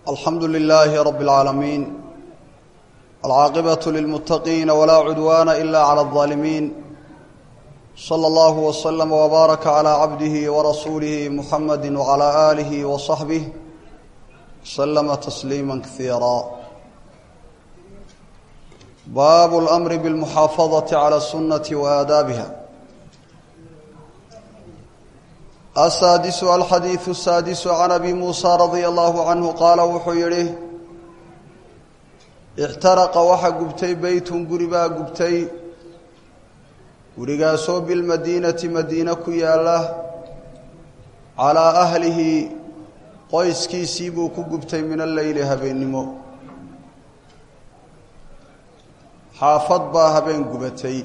alxamdu lilaahi rab اlcaalamiin alcaaqibaة lilmuttaqiina walaa cudwaana ila clى اlظaalimiin slى اllahu wslm wbaaraka clى cabdihi warasuulihi muxamadi wclى aalihi waصaxbih slma tasliima kaiira baabu اlأmri bاlmuxaafadaةi clى الsunaةi waadaabiha asaadisu alxadiidu asaadisu can abi muusa radia allahu canhu qaala wuxuu yidhi ixtaraqa waxa gubtay beytun guri baa gubtay gurigaasoo bilmadiinati madiine ku yaalla calaa ahlihi qoyskiisii buu ku gubtay min alleyli habeennimo xaafad baa habeen gubatay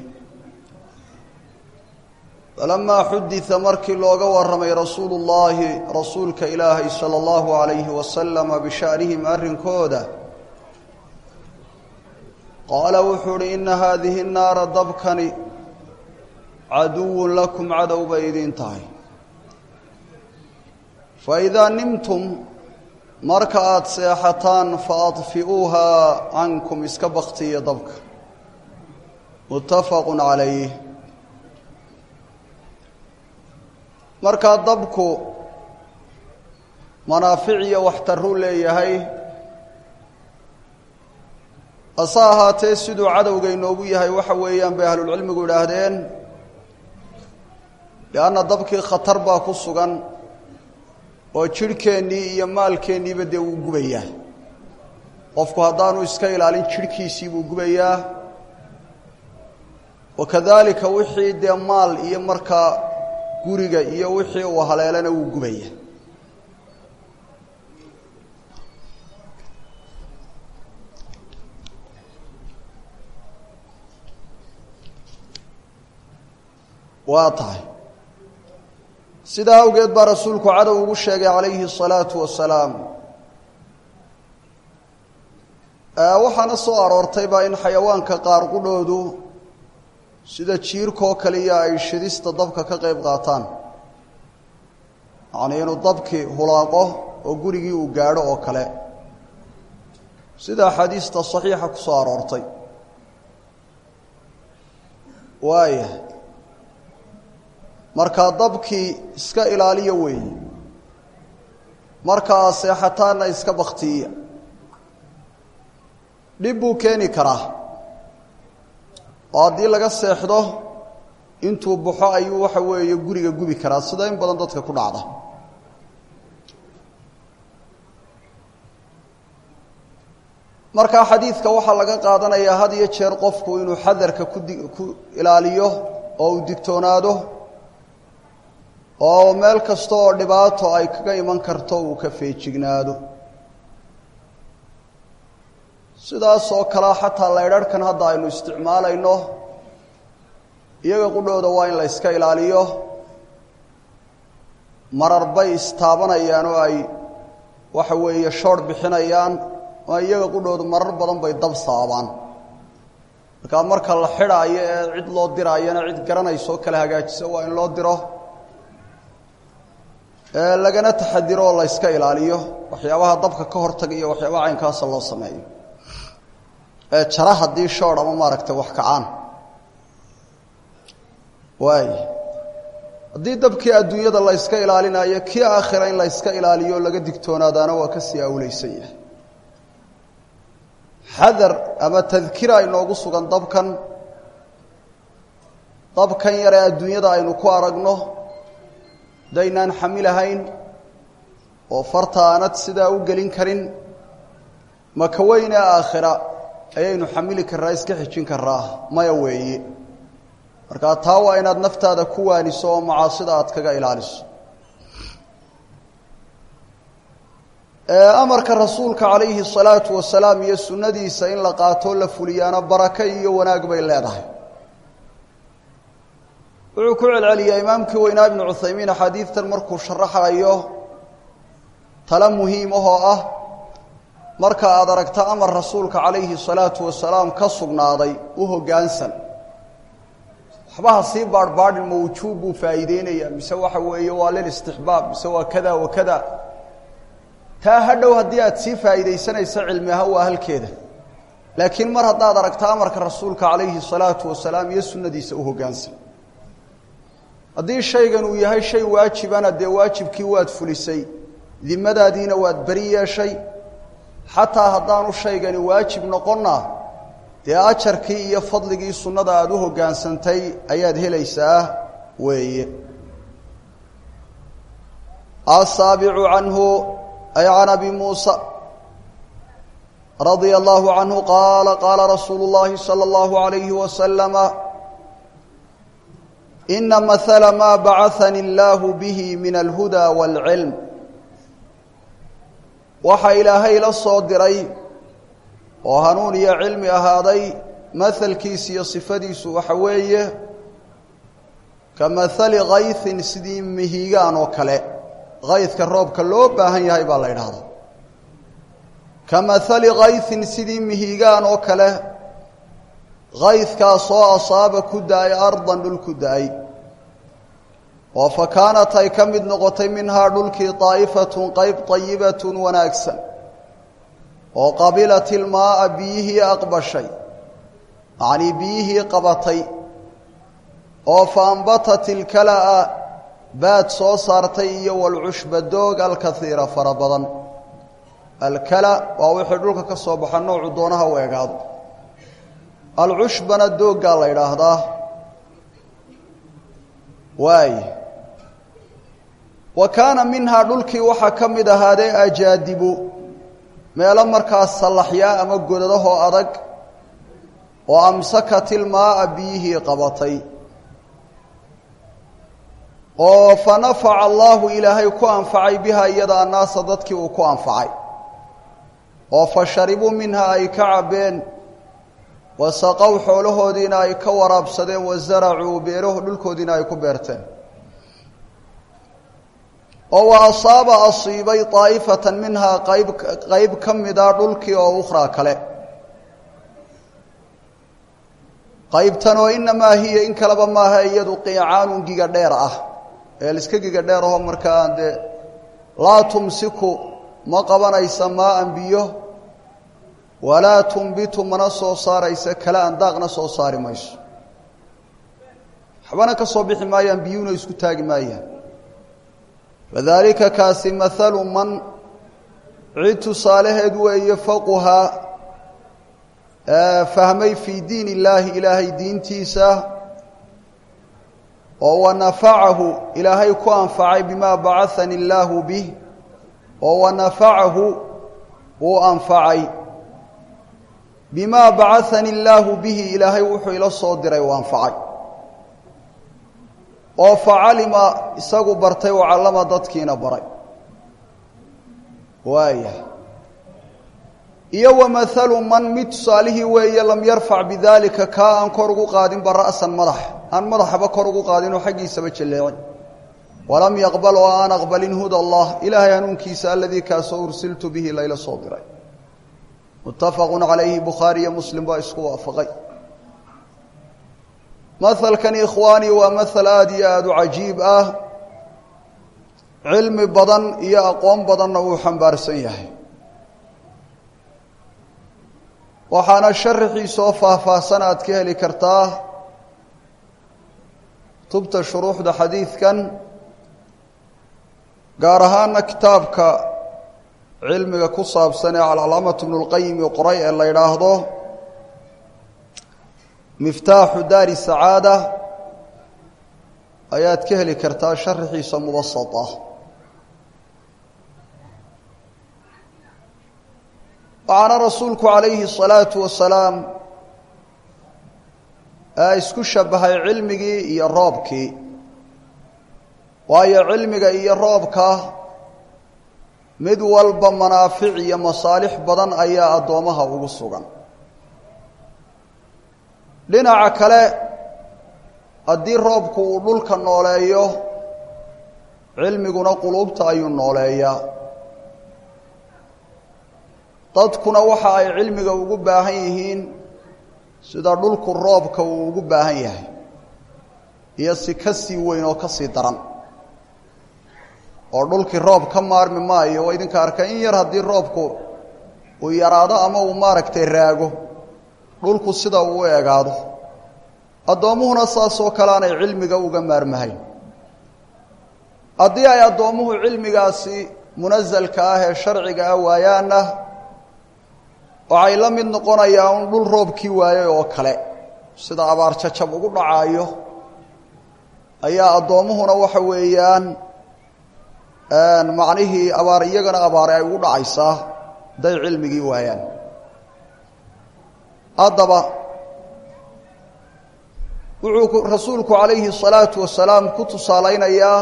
falamaa xudida markii looga warramay rasuulu llaahi rasuulka ilaahay sala allahu calayhi wasalama bishaanihim arrinkooda qaala wuxuu uhi inna haadihi naara dabkani caduwun lakum cadow bay idiin tahay fa idaa nimtum marka aada seexataan fa adfi'uuhaa cankum iska baktiya dabka muttafaqun calayh markaa dabku manaafic iyo waxtaruu leeyahay hase ahaatee siduu cadowga inoogu yahay waxa weeyaan bay ahlulcilmigu idhaahdeen lianna dabkii khatar baa ku sugan oo jidhkeennii iyo maalkeenniiba dee wuu gubayaa qofku haddaanu iska ilaalin jidhkiisii buu gubayaa wakadaalika wixii dee maal iyo markaa guriga iyo wixii uu haleelana wuu gubaya waa tahay sidaa awgeed baa rasuulku cadow ugu sheegay calayhi الsalaatu wasalaam waxaana soo aroortaybaa in xayawaanka qaar qudhoodu sida jiirkoo kaliya ay shidista dabka ka qayb qaataan yacnii inuu dabkii hulaaqo oo gurigii uu gaadho oo kale sida axaadiista saxiixa ku soo aroortay waaya markaa dabkii iska ilaaliya weeye markaa seexataanna iska baktiiya dhib buu keeni karaa oo haddii laga seexdo intuu baxo ayuu waxa weeye guriga gubi karaa sida in badan dadka ku dhacda markaa xadiidka waxaa laga qaadanayaa had iyo jeer qofku inuu xadarka kudi ku ilaaliyo oo uu digtoonaado oo meel kasta oo dhibaato ay kaga iman karto uu ka feejignaado sidaas oo kalea xataa laydharhkan hadda aynu isticmaalayno iyaga qudhooda waa in la yska ilaaliyo marar bay istaabanayaan oo ay waxa weeye shoorh bixinayaan oo iyaga qudhooda marar badan bay dab saabaan markaa marka la xidhaayo ee cid loo diraayana cid garanayso kala hagaajisa waa in loo diro lagana taxadiro oo la yska ilaaliyo waxyaabaha dabka ka hortaga iyo waxyaabaha caynkaasa loo sameeyo jara haddii shoor ama maaragtay wax kacaan waay haddii dabkii adduunyada la yska ilaalinayo kii aakhira in la yska ilaaliyo o laga digtoonaadaana waa ka sii awleysan yahay xadar ama tadkira inoogu sugan dabkan dabkan yaree adduunyada aynu ku aragno hadaynaan xamilahayn oo farta aanad sidaa u gelin karin maka weyne aakhira ayaynu xamili karraa iska xijin karaa maya weeye markaa taa waa inaad naftaada ku waaniso oo macaasida aad kaga ilaaliso amarka rasuulka calayhi salaatu wasalaam iyo sunnadiisa in la qaatoo la fuliyaana barako iyo wanaag bay leedahay wuxuu ku celceliyaa imaamkii weynaa ibnu cuthaymiin axaadiidtan markuu sharaxayo tale muhiim ahoo ah marka aad aragta amar rasuulka calayhi salaatu wasalaam ka sugnaaday u hoggaansan waxbaha sii baadhbaadhin ma wujuub buu faa'iideynayaa mise waxa weeye waa lilistixbaab mise waa kada wa kada taa hadhow haddii aad sii faa'iidaysanayso cilmi ahaan waa halkeeda laakiin mar haddaad aragto amarka rasuulka calayhi salaatu wasalaam iyo sunnadiisa u hoggaansan haddii shaygan uu yahay shay waajibana dee waajibkii waad fulisay dimadaadiina waad beri yeeshay xataa haddaanu shaygani waajib noqonna dee ajarkii iyo fadligii sunnada aada u hoggaansantay ayaad helaysaa weeye asaabicu canhu ay can abi muusa radia allahu canhu qaala qaala rasuulu llahi salى اllahu alayhi wasalama ina mahala ma bacahani اllahu bihi min alhuda wاlcilm waxa ilaahay la soo diray oo hanuun iyo cilmi ahaaday mahalkiisa iyo sifadiisu waxa weeye ka mahali kayhin sidii mihigaan oo kale kaydka roobka loo baahan yahay baa la idhaahdaa ka mahali kayhin sidii mihigaan oo kale kaydkaasoo asaaba ku da-ay ardan dhul ku da-ay oo fa kaanat ay ka mid noqotay minhaa dhulkii daa'ifatun qayb tayibatun wanaagsan oo qabilat ilmaaa biyihii aqbashay macnii biyihii qabatay oo fa ambatat ilkala'a baad soo saartay iyo walcushba doog alkaiira fara badan alkala waa wixii dhulka ka soo baxa noocu doonaha u egaado alcushbana dooggaa la idhaahdaa waay wa kaana minhaa dhulkii waxaa ka mid ahaadee ajaadibu meelo markaas sallaxyaa ama godadahoo adag oo amsakat ilmaaa biyihii qabatay oo fa nafaca allaahu ilaahay ku anfacay biha iyada annaasa dadkii uu ku anfacay oo fa sharibuu minha ay ka cabbeen wa saqow xoolahoodiina ay ka waraabsadeen wa zaracuu beeraho dhulkoodiina ay ku beerteen oo wa asaaba asiibay daa'ifatan minhaa qayb qayb ka mida dhulkii oo ukhraa kale qaybtan oo inamaa hiya in kaleba maaha iyadu qiicaanun giga dheer ah ee liska giga dheer aho markaa dee laa tumsiku ma qabanaysa maaan biyo walaa tumbitu mana soo saaraysa kale aan daaqna soo saari mayso waxbana ka soo bixi maayaan biyuhuna isku taagi maayaan wadaalika kaasi mahalu man cid tusaalaheed weeye faquha fahmay fii diin illaahi ilaahay diintiisa oo wa nafacahu ilaahay ku anfacay bimaa bacahani illaahu bih oo wa nafacahu wuu anfacay bimaa bacahani illaahu bihi ilaahay wuxuu ila soo diray uu anfacay oo facalima isagu bartay oo callama dadkiina baray waaya iyo wa mahalu man mid tusaalihii weeye lam yarfac bidaalika kaa aan kor ugu qaadinba ra'san madax aan madaxaba kor ugu qaadinoo xaggiisaba jalleecin walam yaqbal oo aan aqbalin huda allah ilaahay hanuunkiisa aladii kaasoo ursiltu bihi layla soo diray muttafaqu calayhi bukhaari iyo muslim baa isku waafaqay mahalkani ikhwaanii waa mahal aada iyo aada u cajiib ah cilmi badan iyo aqoon badanna uu xambaarsan yahay waxaana sharaxiisoo faahfaahsan aad ka heli kartaa tubta shuruuxda xadiidkan gaar ahaana kitaabka cilmiga ku saabsan ee alcalaamatu bnu lqayimi qoray ee la yidhaahdo miftaaxu daari sacaada ayaad ka heli kartaa sharaxiisa mubasata waxaana rasuulku calayhi الsalaatu wasalaam isku shabahay cilmigii iyo roobkii waayo cilmiga iyo roobka mid walba manaafic iyo masaalix badan ayaa addoomaha ugu sugan dhinaca kale haddii roobku uu dhulka nooleeyo cilmiguna quluubta ayuu nooleeyaa dadkuna waxa ay cilmiga ugu baahan yihiin sida dhulku roobka uu ugu baahan yahay iyo si ka sii weyn oo ka sii daran oo dhulkii roob ka maarmi maayo waa idinka arka in yar haddii roobku uu yaraado ama uu maaragtay raago dhulku sida uu u egaado addoommuhuna saasoo kale aanay cilmiga uga maarmahayn haddii ay addoommuhu cilmigaasi munasalka ah ee sharciga ah waayaanna waxay la mid noqonayaa un dhul roobkii waayey oo kale sida abaar jajab ugu dhacaayo ayaa addoommuhuna waxa weeyaan macnihii abaar iyagana abaare ay ugu dhacaysaa hadday cilmigii waayaan haddaba wuxuu rasuulku calayhi الsalaatu wasalaam ku tusaalaynayaa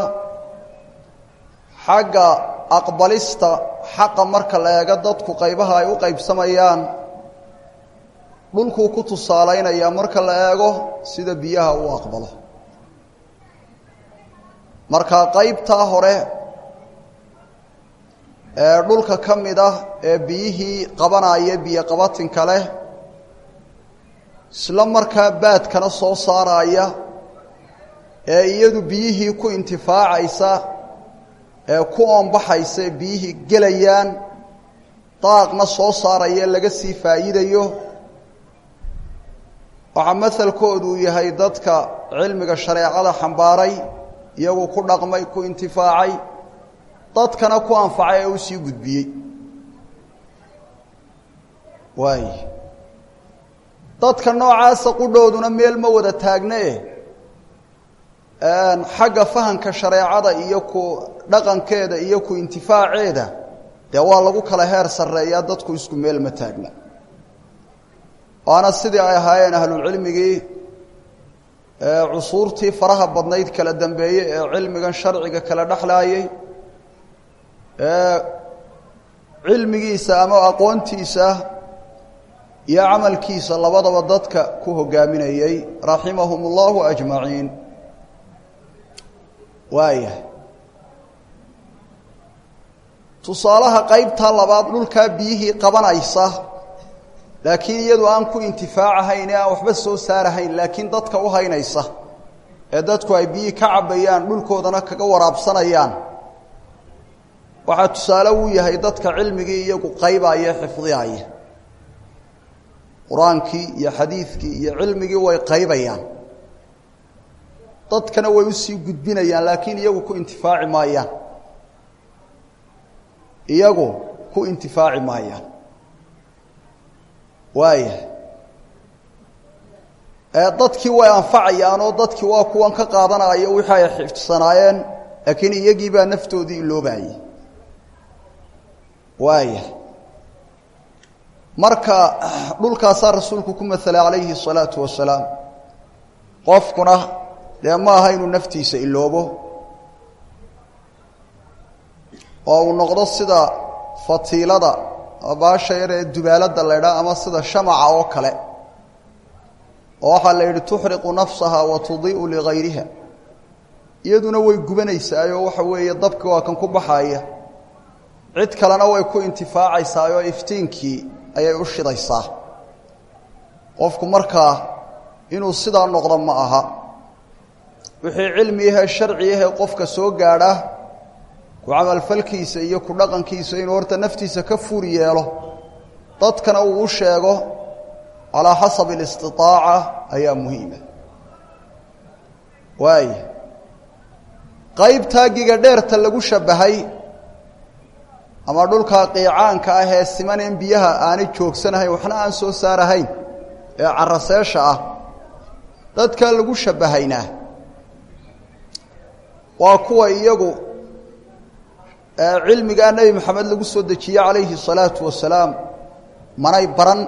xagga aqbalista xaqa marka la eego dadku qaybaha ay u qaybsamayaan dhulkuu ku tusaalaynayaa marka la eego sida biyaha uu aqbalo marka qaybtaa hore ee dhulka ka mid ah ee biyihii qabanaya biyo qabatinka leh isla markaa baadkana soo saaraya ee iyadu biyihii ku intifaacaysa ee ku oonbaxaysa ee biyihii gelayaan daaqna soo saaraya laga sii faa'iidayo waxaa masalkoodu uu yahay dadka cilmiga shareecada xambaaray iyagu ku dhaqmay ku intifaacay dadkana ku anfacay ee u sii gudbiyey waay dadka noocaasa qudhooduna meel ma wada taagna eh xagga fahamka shareecada iyo ku dhaqankeeda iyo ku intifaaceeda dee waa lagu kala heer sarreeyaa dadku isku meel ma taagna waana sidii ay ahaayeen ahlulcilmigii cusuurtii faraha badnayd kala dambeeyey ee cilmigan sharciga kala dhexlaayey ee cilmigiisa ama aqoontiisa iyo camalkiisa labadaba dadka ku hogaaminayey raximahum اllahu ajmaciin waayahay tusaalaha qaybtaa labaad dhulkaa biyihii qabanaysa laakiin iyadu aan ku intifaacahayn ee aan waxba soo saarahayn laakiin dadka u haynaysa ee dadku ay biyihii ka cabbayaan dhulkoodana kaga waraabsanayaan waxaa tusaale uu yahay dadka cilmigii iyagu qaybaaya xifdiyaaya qur-aankii iyo xadiidkii iyo cilmigii way qaybayaan dadkana way usii gudbinayaan laakiin iyagu ku intifaaci maayaan iyagu ku intifaaci maayaan waayahay ee dadkii way anfacayaan oo dadkii waa kuwan ka qaadanaya wixii ay xifdsanaayeen laakiin iyagii baa naftoodii iloobayay waayahay marka dhulkaasaa rasuulku ku maelay calayhi الsalaatu wasalaam qofkuna dee ma aha inuu naftiisa iloobo oo uu noqdo sida fatiilada baasha yar ee dubaalada la ydhaa ama sida shamaca oo kale oo waxaa la yidhi tuxriqu nafsaha wa tudii'u ligayriha iyaduna way gubanaysaayoo waxa weeye dabki waa kan ku baxaaya cid kalena way ku intifaacaysaayoo iftiinkii ayay u shidaysaa qofku markaa inuu sidaa noqdo ma aha wixii cilmi ahee sharci ahee qofka soo gaadha ku camalfalkiisa iyo ku dhaqankiisa inuu horta naftiisa ka fur yeelo dadkana uu u sheego calaa xasabi alistitaaca ayaa muhiima waaya qaybtaa giga dheerta lagu shabbahay ama dhulkaa qiicaanka ah ee simaneen biyaha aanay joogsanahayn waxna aan soo saarahayn ee caraseesha ah dadkaa lagu shabbahaynaa waa kuwa iyagu cilmigaa nebi maxamed lagu soo dejiyey calayhi الsalaatu wasalaam manay baran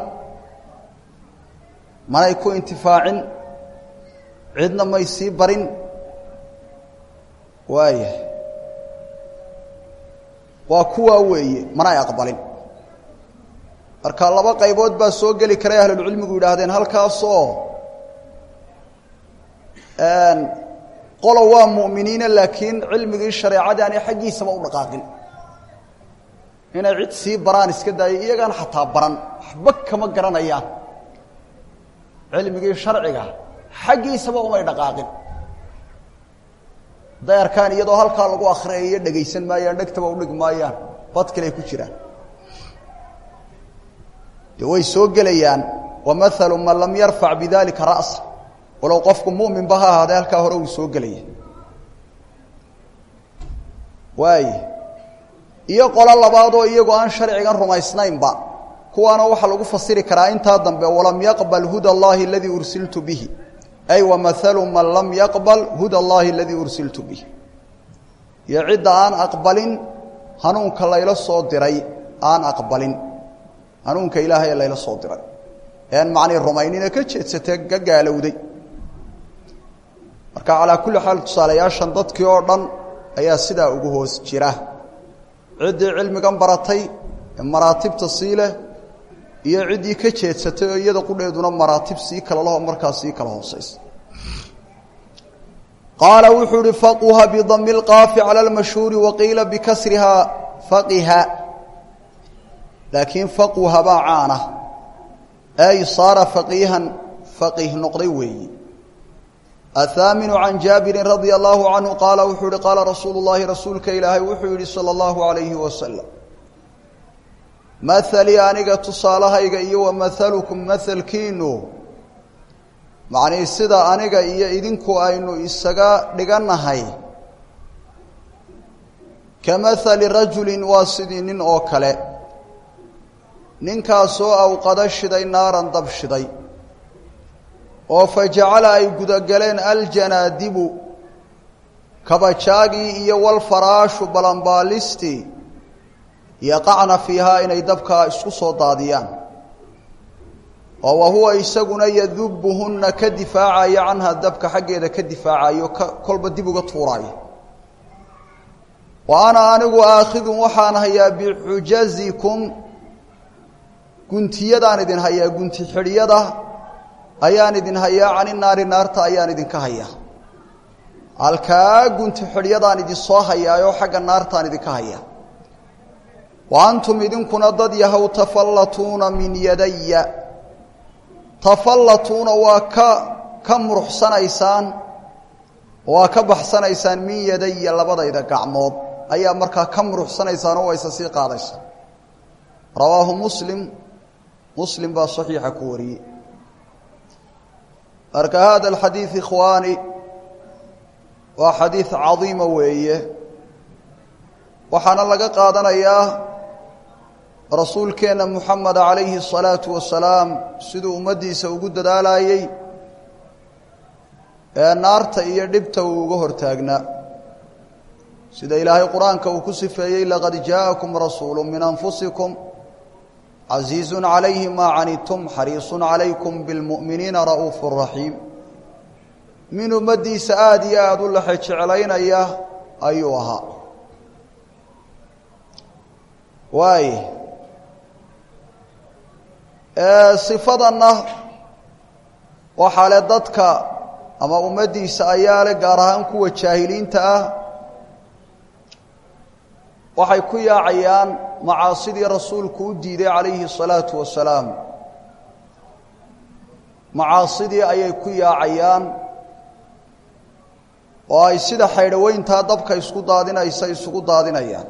manay ku intifaacin cidna may sii barin waaya waa kuwaa weeye manay aqbalin marka laba qaybood baa soo geli karay ahlulcilmigu yidhaahdeen halkaasoo qolo waa mu'miniina laakiin cilmigii shareecadii aanay xaggiisaba u dhaqaaqin inay cid sii baraan iska daayo iyagaan xataa baran waxba kama garanayaan cilmigii sharciga xaggiisaba umay dhaqaaqin hadday arkaan iyadoo halkaa lagu akhriyayo dhegaysan maayaan dhegtaba udhig maayaan bad kaley ku jiraan de way soo gelayaan wamahalu man lam yarfac bidalika ra'sa walow qofku muminba ha ahaadee halkaa hore uu soo gelaya waay iyo qolo labaadoo iyagoo aan sharcigan rumaysnaynba kuwaana waxaa lagu fasiri karaa intaa dambe walam yaqbal huda allahi aladii ursiltu bihi ay wamahalu man lam yaqbal huda allahi aladii ursiltu bihi iyo cidda aan aqbalin hanuunka layla soo diray aan aqbalin hanuunka ilaahay layla soo diray ean macnii rumaynina ka jeedsatee ka gaalowday marka calaa kulli xaal tusaalayaashan dadkii oo dhan ayaa sidaa ugu hoos jira ciddii cilmigan baratay ee maraatibta sii leh iyo ciddii ka jeedsatay oo iyada qudheeduna maraatib sii kala laho markaa sii kala hoosaysa qaala wuxuu ihi faquha bidami اlqaafi calى اlmashhuuri waqiila bikasrihaa faqiha laakiin faquha baa caana ay saara faqiihan faqih noqday weeyi aلثaaminu can jaabirin radia allahu canhu qaala wuxuu ihi qaala rasuulu llahi rasuulka ilaahay wuxuu yihi salى اllahu عalayhi wasalam mahalii aniga tusaalahayga iyo wa mahalukum mahalkiinu macnii sida aniga iyo idinku aynu isaga dhigannahay ka mahali rajulin waa sidii nin oo kale ninkaasoo awqada shiday naaran dab shiday oo fa jacala ay gudagaleen aljanaadibu kabajaagii iyo walfaraashu balanbaalistii yaqacna fiihaa inay dabkaa isku soo daadiyaan oo wa huwa isaguna yadubuhunna ka difaacayo canha dabka xaggeeda ka difaacayo ka kolba dib uga tuuraayo wa ana anigu aakhidun waxaan hayaa bixujazikum guntiyadaan idin hayaa gunti xidhyada ayaan idin hayaa cani naari naarta ayaan idinka hayaa halkaa gunti xidhyadaan idin soo hayaayoo xagga naartaan idinka hayaa wa antum idinkuna dad yahow tafallatuuna min yadaya tafallatuuna waa ka ka muruxsanaysaan waa ka baxsanaysaan min yadaya labadayda gacmood ayaa markaa ka muruxsanaysaan oo waysa sii qaadaysa rawaahu muslim muslim baa saxiixa ku wariyey marka hada alxadiid ikhwaani waa xadiid cadiima weeye waxaana laga qaadanayaa rasuulkeenna muxameda calayhi الsalaatu wasalaam siduu ummaddiisa ugu dadaalayey ee naarta iyo dhibta uu uga hortaagnaa sida ilaahay qur-aanka uu ku sifeeyey laqad jaaءakum rasuulu min anfusikum casiizu calayhi maa canidtum xariisu calaykum biاlmu'miniina ra'uufu raxiim min ummaddiisa aada iyo aada u laxe jeclaynaya ayuu ahaa waay sifadanna waxaa le dadka ama ummaddiisa ayaa le gaar ahaan kuwa jaahiliinta ah waxay ku yaacayaan macaasidii rasuulku u diiday calayhi الsalaatu wasalaam macaasidii ayay ku yaacayaan oo ay sida xaydhaweyntaa dabka isku daadinaysa isugu daadinayaan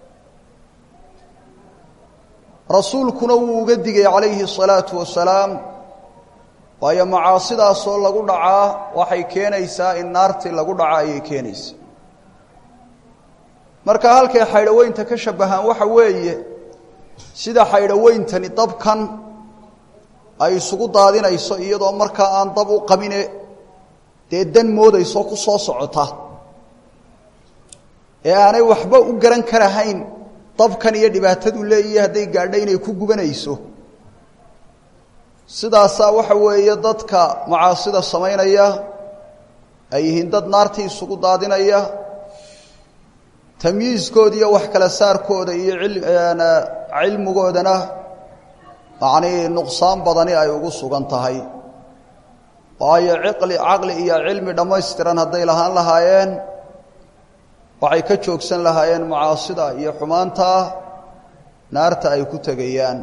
rasuulkuna wuu uga digay calayhi الsalaatu wasalaam waayo macaasidaasoo lagu dhacaa waxay keenaysaa in naartii lagu dhaca ayay keenaysaa marka halkay xaydhaweynta ka shabahaan waxa weeye sida xaydhaweyntani dabkan ay isugu daadinayso iyadoo markaa aan dab u qabine dee dan moodayso ku soo socota ee aanay waxba u garan karahayn dabkan iyo dhibaatadu leeyihi hadday gaadho inay ku gubanayso sidaasaa waxa weeye dadka macaasida samaynaya ay yihiin dad naartii isugu daadinaya tamyiiskooda iyo wax kala saarkooda iyo cilmigoodana macnii nuqsaan badani ay ugu sugan tahay waayo ciqli caqli iyo cilmi dhammaystiran hadday lahaan lahaayeen waxay ka joogsan lahaayeen macaasida iyo xumaanta naarta ay ku tegayaan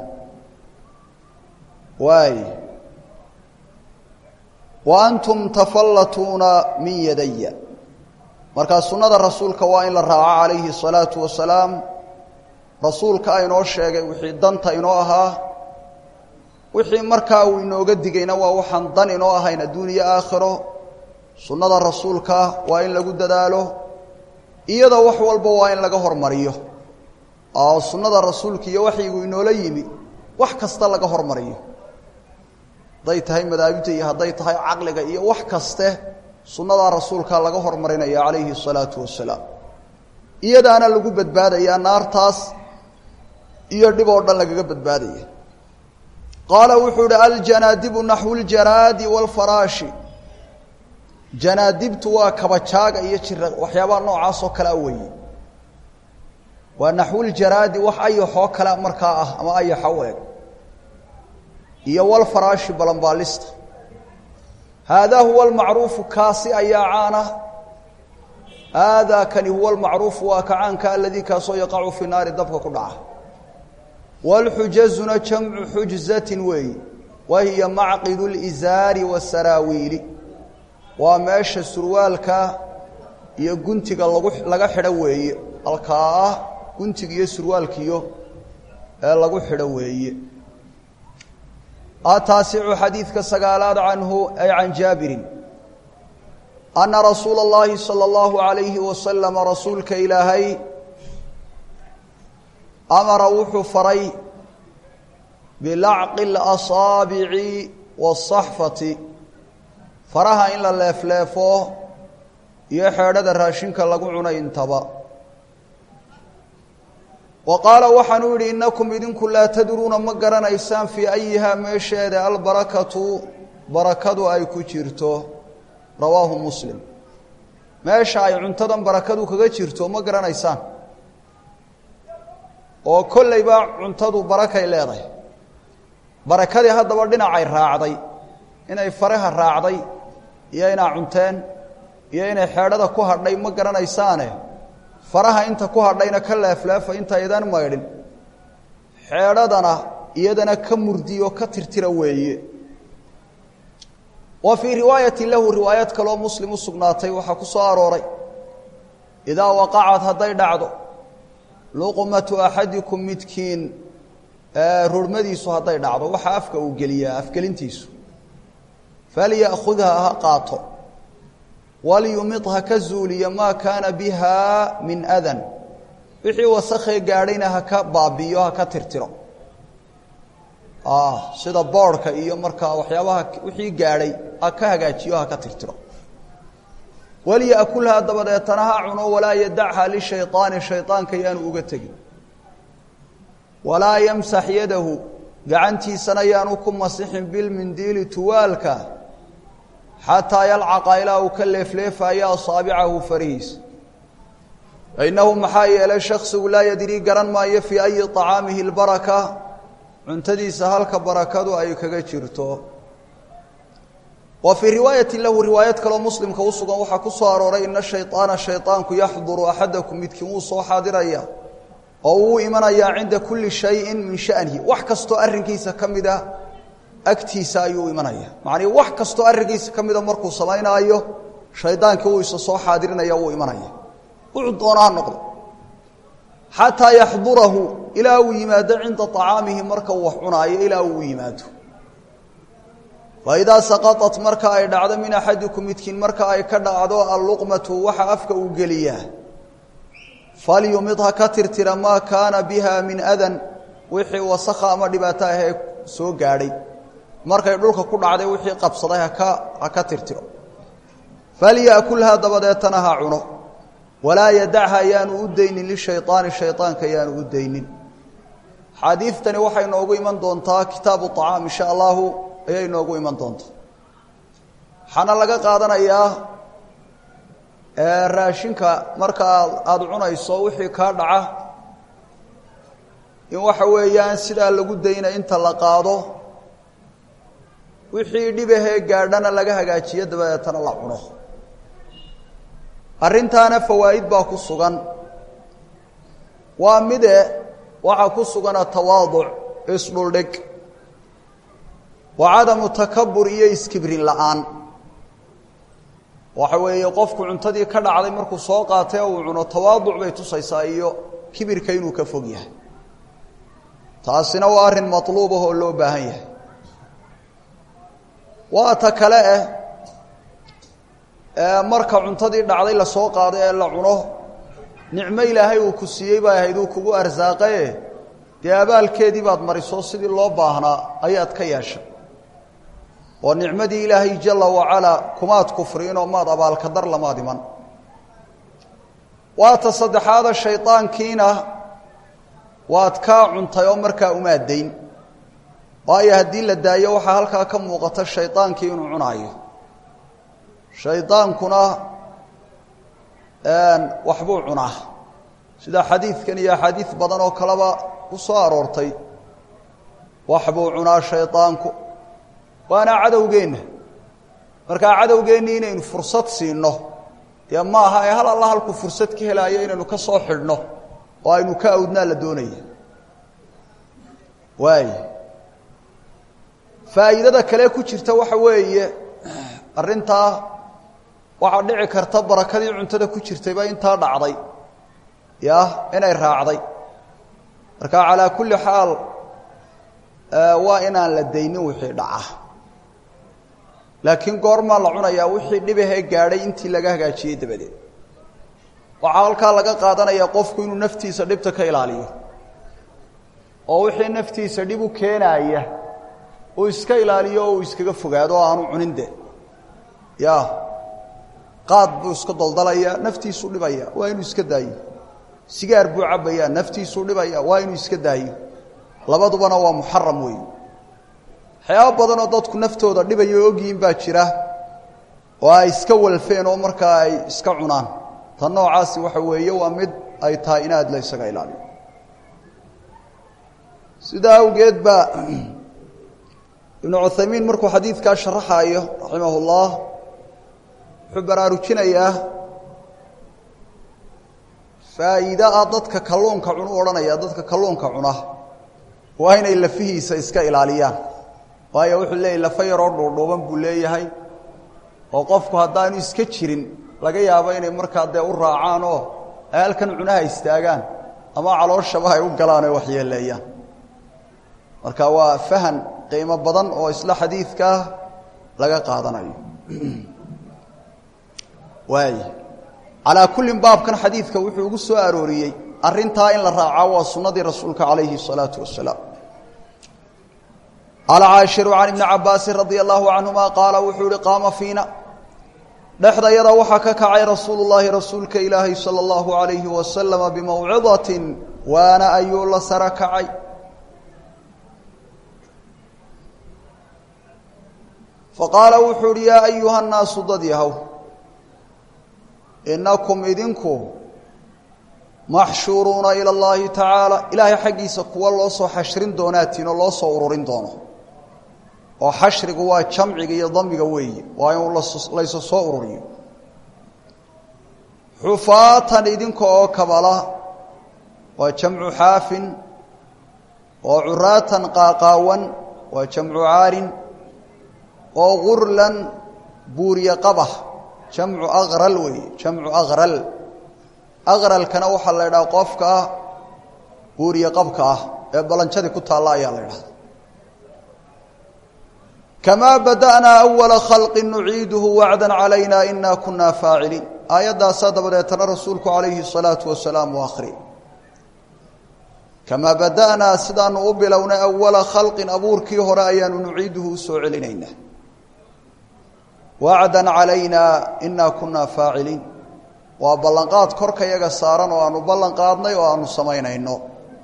waay wa antum tafallatuuna min yadaya markaa sunnada rasuulka waa in la raaco calayhi الsalaatu wasalaam rasuulka aynoo sheegay wixii danta inoo ahaa wixii markaa uu inooga digayna waa waxaan dan inoo ahayn adduuniya aakhiro sunnada rasuulka waa in lagu dadaalo iyada wax walba waa in laga hormariyo oo sunnada rasuulka iyo waxyigu inoola yimi wax kasta laga hormariyo hadday tahay madaahibta iyo hadday tahay caqliga iyo wax kaste sunnadaa rasuulka laga hormarinaya calayhi الsalaatu wasalaam iyadaana lagu badbaadayaa naartaas iyo dhib oo dhan lagaga badbaadaya qaala wuxuu uhi aljanaadibu naxwu اljaraadi wاlfaraashi janaadibtu waa kabajaaga iyo jira waxyaabaha noocaas oo kalea weeye waa naxwuljaraadi wax ayaxoo kale markaa ah ama ayaxa u eg iyo walfaraashi balanbaalista haadaa huwa almacruufu kaasi ayaa caana haadaa kani huwa almacruufu waa ka caanka aladii kaasoo yaqacu fi naari dabka ku dhaca wاlxujazuna jamcu xujzatin weeyi wa hiya macqidu اlizaari wasaraawiili waa meesha surwaalka iyo guntiga lagu laga xidho weeye halkaa ah guntiga iyo surwaalkiyo ee lagu xidho weeye ataasicu xadiidka sagaalaad canhu ay can jaabirin ana rasuula اllahi salى اllahu عalayhi wasalama rasuulka ilaahay amara wuxuu faray bilacqi اlasaabici wالصaxfati faraha in la leefleefo iyo xeedhada raashinka lagu cunay intaba wa qaala waxaanuu yidhi innakum idinku laa tadruuna ma garanaysaan fii ayihaa meesheeda albarakatu barakadu ay ku jirto rawaahu muslim meesha ay cuntadan barakadu kaga jirto ma garanaysaan oo kollayba cuntadu barakay leedahay barakadii haddaba dhinacay raacday inay faraha raacday iyo inaa cunteen iyo inay xeedhada ku hadhay ma garanaysaane faraha inta ku hadhayna ka leefleefa intaydan maydhin xeedhadana iyadana ka murdiyo ka tirtira weeye wa fii riwaayati lahu riwaayad kaloo muslim u sugnaatay waxaa ku soo arooray idaa waqacad hadday dhacdo luqmatu axadikum midkiin rormadiisu hadday dhacdo waxaa afka uu geliyaa afgelintiisu falya'khudha ha qaato walyumid ha ka zuuliya maa kaana biha min adan wixii wasakhee gaadhayna ha ka baabi'iyo ha ka tirtiro sida boodhka iyo markaa waxyaabaha wixii gaadhay ha ka hagaajiyo ha ka tirtiro walya'kulhaa dabadeetana ha cuno walaa yadachaa lishayطaani shayطaanka yaanu uga tegin walaa yamsax yadahu gacantiisana yaanu ku masixin bilmindiili tuwaalka xataa yalcaqa ilaa uu ka leefleefaayo asaabicahu farihiisa fainnahu maxaa yeelay shaksigu laa yadrii garan maayo fii ayi طacaamihi اlbaraka cuntadiisa halka barakadu ay kaga jirto wa fii riwaayati lahu riwaayad kaloo muslimka u sugan waxaa ku soo arooray ina shayطaana shayطaanku yaxduru axadakum midkiin wuu soo xaadiraya oo uu imanayaa cinda kuli shayin min shanihi wax kastoo arrinkiisa ka mida agtiisa ayuu imanaya macnii wax kastoo arrinkiisa ka mida markuu samaynaayo shaydaankii wuu isa soo xaadirinaya wuu imanaya wuxuu doona ha noqdo xataa yaxdurahu ilaa uu yimaado cinda طacaamihi marka uu wax cunaayo ilaa uu u yimaado faidaa saqaطat marka ay dhacdo min axadikum midkiin marka ay ka dhacdo alluqmatu waxa afka uu geliyaa falyumid ha ka tirtira maa kaana biha min adan wixii wasakha ama dhibaato ahee soo gaadhay markay dhulka ku dhacday wixii qabsaday haka ha ka tirtiro falya'kulhaa dabadeetana ha cuno walaa yadachaa yaanu u daynin lishayطaani shayطaanka yaanu u daynin xaadiidtani waxay noogu iman doontaa kitaabu طacaam insha allahu ayay noogu iman doontaa waxaana laga qaadanayaa raashinka marka aada cunayso wixii kaa dhaca in waxa weeyaan sidaa lagu dayna inta la qaado wixii dhibahee gaadhana laga hagaajiyo dabadeetana la cuno arrintaana fawaa'id baa ku sugan waa mide waxaa ku sugana tawaaduc isdhuldhig wa cadamu takabur iyo iskibrin la'aan waxa weeye qofku cuntadii ka dhacday markuu soo qaatay oo uu cuno tawaaduc bay tusaysaa iyo kibirka inuu ka fog yahay taasina waa arrin matluub ah oo loo baahan yahay waa ta kale eh marka cuntadii dhacday lasoo qaaday ee la cuno nicmo ilaahay uu ku siiyey baa ahayd uu kugu arsaaqaye dee abaalkeedii baad mariso sidii loo baahnaa ayaad ka yeeshay oo nicmadii ilaahay jala wacalaa kumaad kufriinoo maad abaalka dar lamaad iman waa ta saddexaada shaydaankiina waad kaa cuntay oo markaa umaadayn waayo haddii la daayo waxaa halkaa ka muuqata shaydaankii inuu cunaayo shaydaankuna waxbuu cunaa sida xadiidkan iyo axaadiid badan oo kaleba ku soo aroortay waxbuu cunaa shaydaanku waana cadowgeenna markaa cadowgeennii inaynu fursad siinno dee ma aha ee hal alla halkuu fursad ka helaayo inaynu ka soo xidhno oo aynu ka awdnaa la doonaya waay faa'iidada kale ku jirta waxa weeye arrintaa waxaa dhici karta barakadii cuntada ku jirtayba intaa dhacday ya inay raacday marka calaa kulli xaal waa inaan la daynin wixii dhaca laakiin goormaa la cunayaa wixii dhibahee gaadhay intii laga hagaajiyey dabadeed waxaa halkaa laga qaadanayaa qofku inuu naftiisa dhibta ka ilaaliyo oo wixii naftiisa dhib u keenaaya uu iska ilaaliyo oo uu iskaga fogaado oo aanu cunin de ya qaad buu iska daldalayaa naftiisuu dhibaya waa inuu iska daayo sigaar buu cabbayaa naftiisuu dhibaya waa inuu iska daayo labadubana waa muxaram weey waxyaaba badanoo dadku naftooda dhibayo ogyihiin baa jira oo ay iska walfeen oo markaa ay iska cunaan tan noocaasi waxa weeye waa mid ay tahay in aad la ysaga ilaaliyo sidaa awgeed baa ibnu cuthaymiin markuu xadiidkaa sharaxaayo raximah ullah wuxuu baraarujinayaa faa'iida ah dadka kalluunka cunu odhanaya dadka kalluunka cuna waa inay lafihiisa iska ilaaliyaan waayo wuxuu leeyahy lafa yaroo dhuudhuuban buu leeyahay oo qofku haddaanu iska jirin laga yaabo inay markaa dee u raacaan oo ay halkan cunaha istaagaan ama calooshaba ay u galaan oy waxyeeleeyaan marka waa fahan qiimo badan oo isla xadiidkaa laga qaadanayo waay calaa kullin baabkan xadiidka wuxuu ugu soo arooriyey arrintaa in la raaca waa sunnadii rasuulka calayhi الsalaatu wasalaam alcaashiru can ibni cabaasin radia allahu canhuma qaala wuxuu ihi qaama fiina dhexdayada waxaa ka kacay rasuulu llaahi rasuulka ilaahay sala allahu alayhi wasalama bimawcidatin waana ayuu la sara kacay faqaala wuxuu uhi yaa ayuha nnaasu dad yahow inakum idinku maxshuuruuna ila اllahi tacaala ilaahay xaggiisa kuwa loo soo xashrin doonaatiin oo loo soo ururin doono oo xashrigu waa jamciga iyo damiga weeye waa in laysu soo ururiyo xufaatan idinka oo kabala waa jamcu xaafin oo curaatan qaaqaawan waa jamcu caarin oo gurlan buuriye qabah jamcu aqral weeye jamcu aqral aqralkana waxaa la idhaha qofka buuriye qabka ah ee balanjadii ku taalla ayaa la idhahda kamaa bada'naa awala khalqin nuciiduhu wacdan calayna inaa kunaa faaciliin aayaddaasaa dabadeetana rasuulku calayhi الsalaatu wasalaam u akri kamaa bada'naa sidaanu u bilownay awala khalqin abuurkii hore ayaanu nuciiduhu u soo celinaynaa wacdan calayna inaa kunaa faaciliin waa ballanqaad korka yaga saaran oo aanu ballan qaadnay oo aanu samaynayno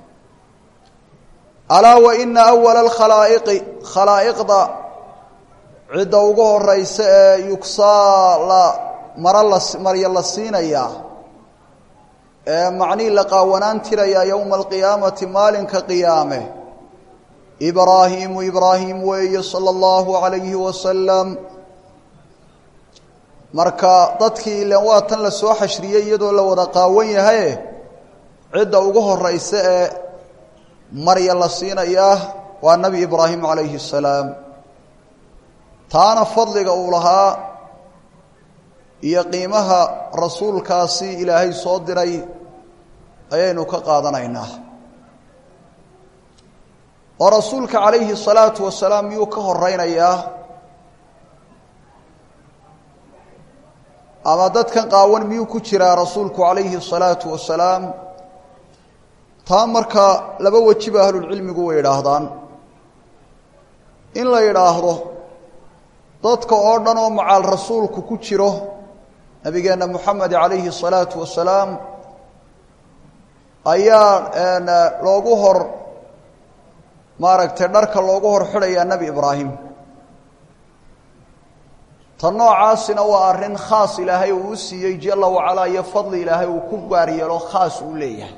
alaa wa ina awala alkhalaa'iqi khalaa'iqda cidda ugu horeysa ee yugsaa la mara la marya la siinayaa ee macnihii la qaawanaan tirayaa yowma alqiyaamati maalinka qiyaame ibraahiimu ibraahim weeye sala allahu calayhi wasalam marka dadkii ilen waa tan la soo xashriyey iyadoo la wada qaawan yahaye cidda ugu horeysa ee marya la siinayaa waa nebi ibraahim calayhi الsalaam taana fadliga uu lahaa iyo qiimaha rasuulkaasi ilaahay soo diray ayaynu ka qaadanaynaa oo rasuulka calayhi الsalaatu wasalaam miyuu ka horeynayaa ama dadkan qaawan miyuu ku jiraa rasuulku calayhi الsalaatu wasalaam taa marka laba wejiba ahlulcilmigu way idhaahdaan in la yidhaahdo dadka oo dhan oo macaal rasuulku ku jiro nabigeenna moxamed calayhi الsalaatu wasalaam ayaa loogu hor maaragtay dharka loogu hor xidhayaa nebi ibraahim tan noocaasina waa arrin khaas ilaahay uu u siiyey jala wacalaa iyo fadli ilaahay uu ku gaar yeelo khaas uu leeyahay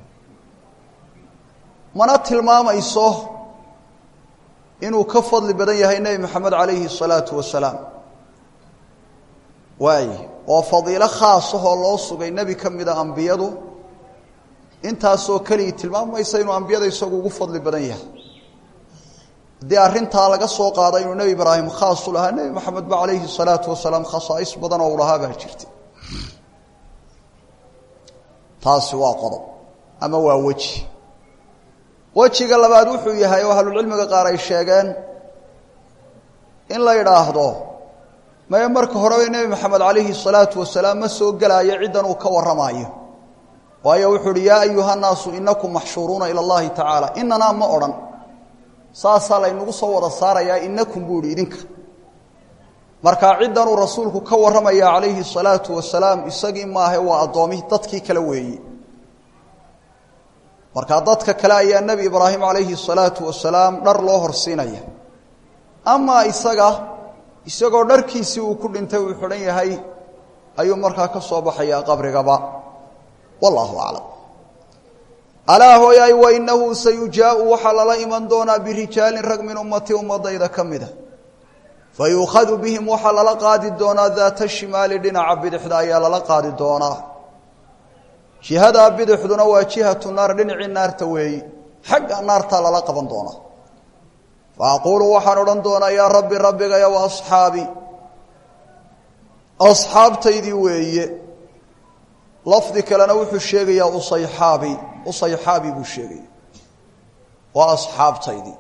mana tilmaamayso inuu ka fadli badan yahay nebi moxamed calayhi الsalaatu wasalaam waay oo fadiilo khaasahoo loo sugay nebi ka mida ambiyadu intaasoo keligii tilmaamaysa inuu ambiyada isagu ugu fadli badan yahay haddii arrintaa laga soo qaada inuu nebi ibraahim khaas u lahaa nebi moxamed ba calayhi الsalaatu wasalaam khasaais badan oo u lahaa baa jirtay taasi waa qodob ama waa weji wejiga labaad wuxuu yahay oo ahlulcilmiga qaar ay sheegeen in la yidhaahdo maye marka horeba nebi moxamed calayhi الsalaatu wasalaam ma soo gelaayo ciddan uu ka warramaayo waayo wuxuu uhi yaa ayuha nnaasu inakum maxshuuruuna ila اllahi tacaala inanaa ma odhan saasaa laynagu soo wada saarayaa inakum buu ihi idinka markaa ciddanuu rasuulku ka warramaya calayhi الsalaatu wasalaam isagii maahe waa addoomi dadkii kale weeye markaa dadka kale ayaa nebi ibraahim calayhi الsalaatu wasalaam dhar loo horsiinaya amaa isaga isagoo dharkiisii uu ku dhintay uu xidhan yahay ayuu markaa ka soo baxayaa qabrigaba wallahu aclam alaa hooyaay wainahu sayujaau waxaa lala iman doonaa birijaalin rag min ummati ummadayda ka mida fayuukhadu bihim waxaa lala qaadi doonaa daata shimaali dhinaca bidixda ayaa lala qaadi doonaa jihadaa bidixduna waa jihatu naar dhinacii naarta weeyi xagga naartaa lala qaban doonaa fa aquulu waxaan odhan doonaa yaa rabbi rabbigaya wa asxaabi asxaabtaydii weeye lafdi kalena wuxuu sheegayaa usayxaabi usayxaabi buu sheegaya waa asxaabtaydii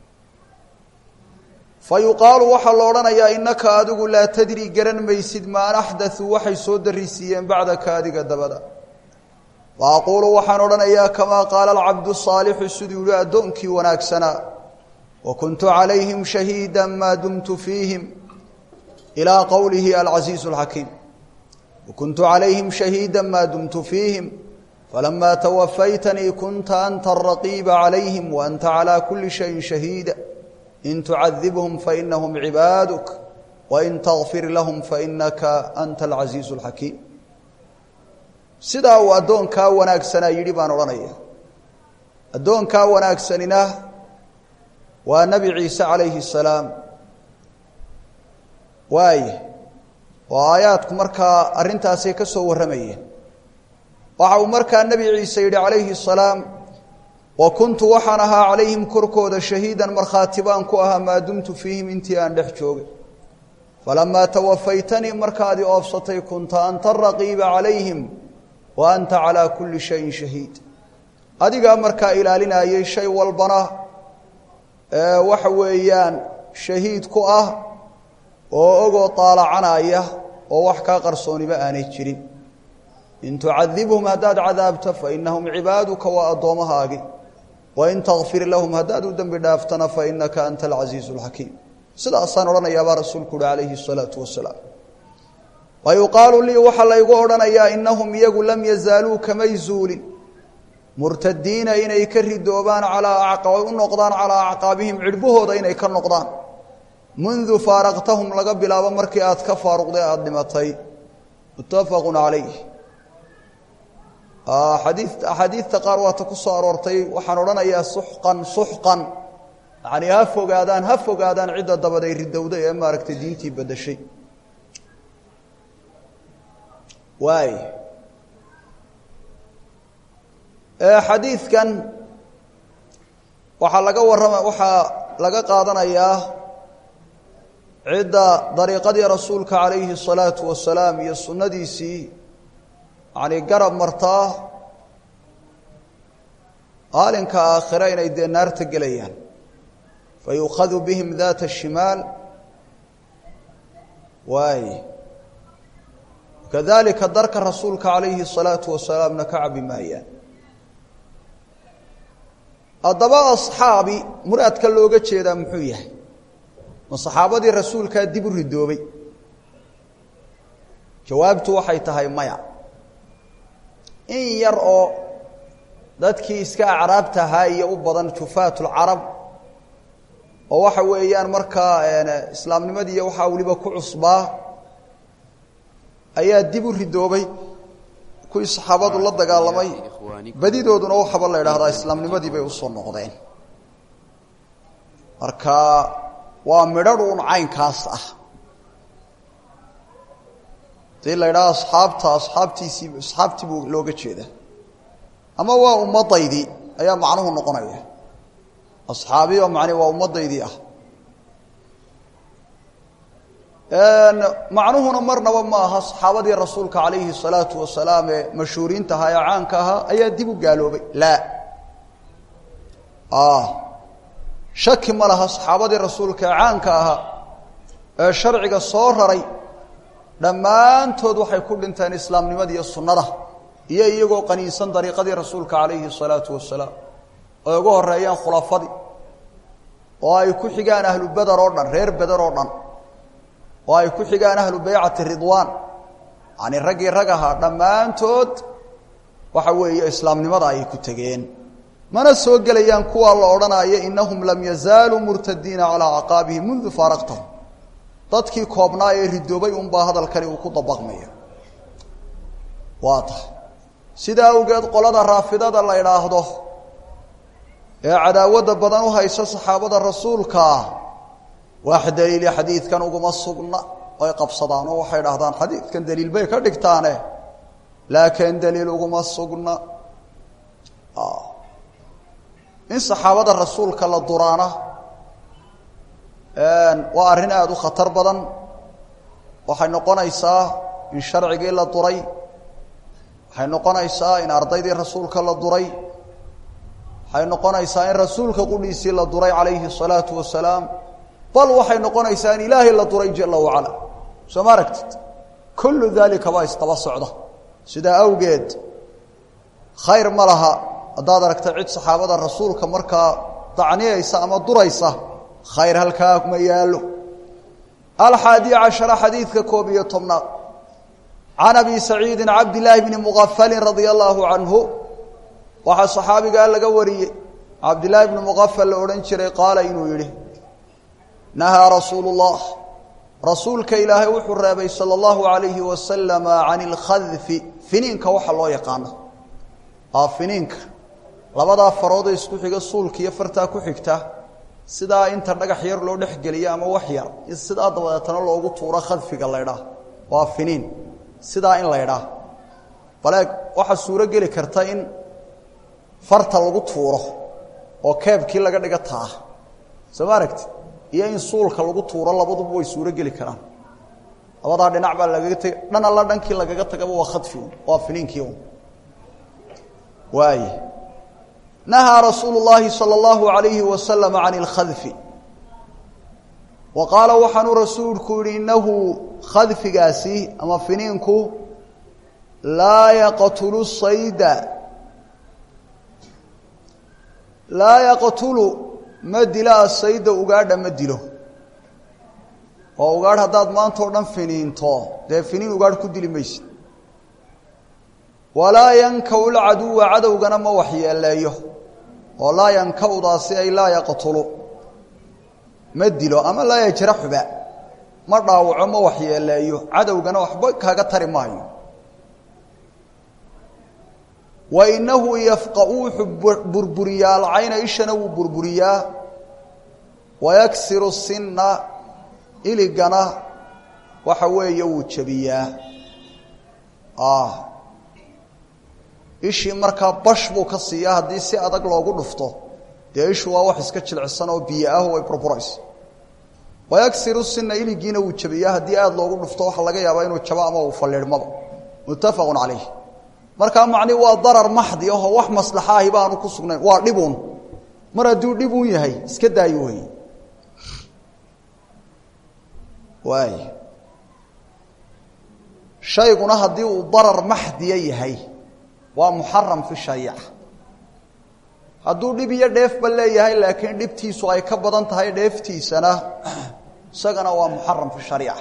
fa yuqaalu waxaa la odhanayaa innaka adigu laa tadri garan maysid maan axdaثuu waxay soo darisiiyeen bacdaka adiga dabada fa aquulu waxaan odhanayaa kamaa qaala alcabdu saalixu siduu yihi addoonkii wanaagsanaa wa kuntu calayhim shahiida maa dumtu fiihim ilaa qowlihi alcasiizu اlxakiim وكنت عليهم شhهيدا ما دمت فيهم فلما توفyتنيi كنت أنت الرقيب عليهم وأنت على كل شhيء شhهيدا إن تعذبهم فإنهم عباadك وإن تغفir لهم فإنka أنت العزيiز الحكيم sidaa uu addoonkaa wanaagsanaa yidhi baan odhanaya addoonkaa wanaagsanina waa نبi عيiسى عaلaيه السلاaم waay oo aayaadku markaa arrintaasay ka soo warramayeen waxa uu markaa nebi ciise yidhi calayhi الsalaam wa kuntu waxaan ahaa calayhim korkooda shahiidan markhaati baan ku ahaa maa dumtu fiihim intii aan dhex joogay falamaa tawafaytanii markaadii oofsatay kunta anta raqiiba calayhim wa anta calaa kulli shayin shahiid adigaa markaa ilaalinayay shay walbana waxa weeyaan shahiid ku ah oo ogoo taalacanaya oo wax kaa qarsooniba aanay jirin in tucadibhum haddaad cadaabto fainahum cibaaduka waa addoomahaagi wain takfir lahum haddaad u dembi dhaaftana fainaka anta alcasiizu اlxakiim sidaasaan odhanayaabaa rasuulku uhi calayhi الsalaatu wasalaam wa yuqaalu lii waxaa laygu odhanayaa inahum iyagu lam yazaaluu kamay zuulin murtadiina inay ka ridoobaan alaa u noqdaan calaa acqaabihim cidhbahooda inay ka noqdaan mundu faaraqtahum laga bilaabo markii aad ka faaruqday aada dhimatay muttafaqu calayh xadii axaadiidta qaar waata ku soo aroortay waxaan odhanayaa suxqan suxqan yacnii ha fogaadaan ha fogaadaan cidda dabaday ridowday ee maaragtay diintii beddeshay waay xadiidkan waxaa laga warrama waxaa laga qaadanayaa cidda dariiqadii rasuulka calayhi الsalaatu wasalaam iyo sunnadiisii yani garab martaa maalinka aakhire inay dee naarta gelayaan fayukhadu bihim data الshimaal waay kadalika darka rasuulka calayhi الsalaatu wasalaamna ka cabi maayaan haddaba asxaabi muraadka looga jeedaa muxuu yahay ma saxaabadii rasuulkaa dib u ridoobay jawaabtu waxay tahay maya in yar oo dadkii iska acraabta ahaa iyo u badan jufaat lcarab oo waxa weeyaan markaa islaamnimadii iyo waxaa weliba ku cusbaa ayaa dib u ridoobay kuwii saxaabadu la dagaalamay badidooduna waxaba la idhaahdaa islaamnimadii bay usoo noqdeen marka waa midhadh un caynkaas ah hadii la idhaha asxaabta asxaabtiisii asxaabtii buu looga jeeda ama waa ummadaydii ayaa macnuhu noqonaya asxaabiyo macni waa ummadaydii ah macnuhuna marnaba ma aha saxaabadii rasuulka calayhi الsalaatu wasalaam ee mashhuuriinta ahaa ee caanka ahaa ayaa dib u gaaloobay laa shaki ma laha saxaabadii rasuulka ee caanka ahaa ee sharciga soo raray dhammaantood waxay ku dhinteen islaamnimada iyo sunnada iyo iyagoo qaniinsan dariiqadii rasuulka calayhi الsalaatu wasalaam oy ugu horeeyeen khulafadii oo ay ku xigaan ahlu beder oo dhan reer beder oo dhan oo ay ku xigaan ahlu baycati ridwaan yani raggii rag ahaa dhammaantood waxa weeye islaamnimada ayay ku tegeen mana soo gelayaan kuwaa la odhanaya inahum lam yazaaluu murtadiina calaa caqaabihim mundu faaraqtahum dadkii koobnaa ee ridoobay unbaa hadalkani uu ku dabaqmaya waa tahay sidaa awgeed qolada raafidada la idhaahdo ee cadaawadda badan u haysa saxaabada rasuulkaa wax daliili xadiidkan uguma sugna ay qabsadaan oo waxay dhahdaan xadiidkan daliil bay ka dhigtaane laakiin daliil uguma sugna in saxaabada rasuulka la duraana waa arrin aada u khatar badan waxay noqonaysaa in sharcigii la duray waxay noqonaysaa in ardaydii rasuulka la duray waxay noqonaysaa in rasuulka qudhiisii la duray calayhi الsalaatu wasalaam bal waxay noqonaysaa in ilaahay la duray jala wacala soo ma aragtid kullu dalika baa isdaba socda sidaa awgeed khayr ma laha haddaad aragta cid saxaabada rasuulka markaa dacniyaysa ama duraysa khayr halkaa ma yaallo alxaadi cashara xadiidka koob iyo tobnaad can abi saciidi cabdillaahi bni mugafalin radia allaahu canhu waxaa saxaabigaa laga wariyey cabdillaahi bni mugafal la odhan jiray qaala inuu yidhi nahaa rasuulu اllah rasuulka ilaahay wuxuu reebay salى اllahu alayhi wasalama can اlkhadfi finiinka waxa loo yaqaano aa finiinka labadaa faroodee isku xiga suulka iyo fartaa ku xigta sidaa inta dhagax yar loo dhexgeliyo ama wax yar in sidaa dabadeetana loogu tuuro khadfiga laydhaah waa finiin sidaa in laydhaah baleeg waxaa suuro geli karta in farta lagu tuuro oo keebkii laga dhiga taa soo ma aragti iyo in suulka lagu tuuro labaduba way suuro geli karaan labadaa dhinac baa lagaga teg dhan alla dhankii lagaga tagaba waa khadfi un waa finiinkii un waay nahaa rasuulu llaahi salى اllahu alayhi wasalam can اlkhadfi wa qaala waxaanuu rasuulku yihi inahu khadfigaasi ama finiinku laa yaqtulu sayda laa yaqtulu ma dila asayda ugaadha ma dilo oo ugaadh haddaad maanta o dhan finiinto dee finiin ugaadh ku dili maysid walaa yankaw lcaduwa cadowgana ma waxyeeleeyo oo laa yankawdaasi ay laa yaqtulu ma dilo ama laa yajraxuba ma dhaawaco ma waxyeeleeyo cadowgana waxba kaaga tari maayo wa inahu yafqau wuxuu burburiyaa alcayna ishana wuu burburiyaa wayaksiru sinna iligana waxa weeye wuu jebiyaa ishii markaa bash buu ka siiyaa haddii si adag loogu dhufto dee ishu waa wax iska jilcisan oo biyo ah way burburayso wayaksiru sina iligiina wuu jabiyaa haddii aada loogu dhufto waxaa laga yaabaa inuu jabo ama uu fallidhmaba muttafaqu calayh markaa macni waa darar maxdi ahoo wax maslaxa ahi baanu ku sugnayn waa dhibuun mar hadduu dhibuun yahay iska daayo wey waay shayguna haddii uu darar maxdiya yahay waa muxaram fi shariica hadduu dhib iyo dheefba leeyahay laakiin dhibtiisu ay ka badan tahay dheeftiisana isagana waa muxaram fi shariica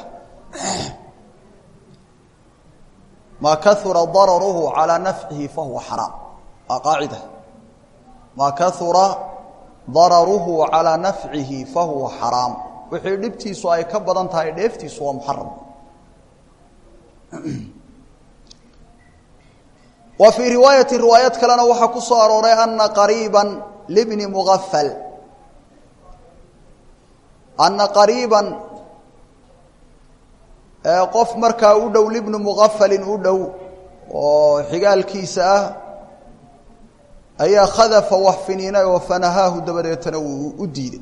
maa kaura dararuhu calaa nafcihi fahuwa xaraam waa qaacida maa kaura dararuhu calaa nafcihi fahuwa xaraam wixii dhibtiisu ay ka badan tahay dheeftiisu waa muxaram wa fii riwaayati riwaayad kalena waxaa ku soo arooray ana qariiba libni muafal ana qariiban qof markaa u dhow libni muqafalin u dhow oo xigaalkiisa ah ayaa khadafa wax finiinay oo fanahaahu dabadeetana wuu u diiday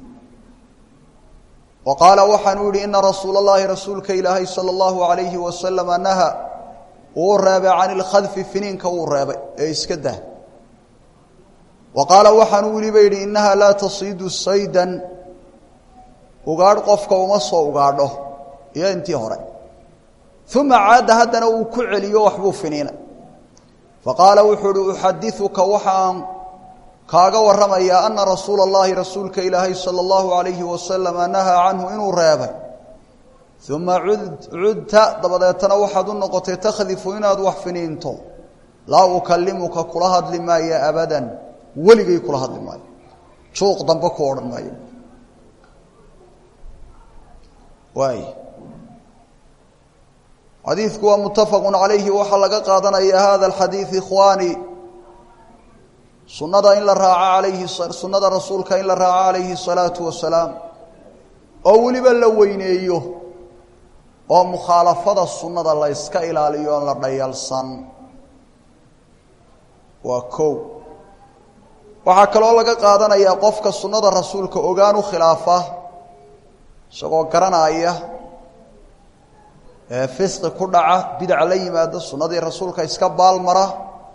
wa qaala waxaanuu yihi ina rasuula اllahi rasuulka ilaahay salى اllahu alayhi wasalama naha wuu reebay can ilkhadfi finiinka wuu reebay ee iska dah wa qaala waxaanuu weliba yidhi innaha laa tasiidu saydan ugaadh qofka uma soo ugaadho iyo intii hore uma caada haddana uu ku celiyo waxbuu finiinay faqaala wuxuu uhi uxadiuka waxaan kaaga warramayaa ana rasuula اllahi rasuulka ilaahay salى اllahu alayhi wasalama nahaa canhu inuu reebay uma cudta dabadeetana waxaad u noqotay takhdifu inaad wax finiinto laa ukalimuka kula hadli maayo abadan weligay kula hadli maayo juuq dambe ku odhan maayo waay xadiidku waa mutafaqu calayhi waxaa laga qaadanaya hada alxadiid ikhwaani sunada in la raaco alayhi sunnada rasuulka in la raaco calayhi الsalaatu wasalaam oo weliba la weyneeyo oo mukhaalafada sunnada la yska ilaaliyo oon la dhayalsan waa kow waxaa kaloo laga qaadanayaa qofka sunnada rasuulka ogaan u khilaafa isagoo garanaya ee fisqi ku dhaca bidac la yimaado sunnadii rasuulka iska baalmara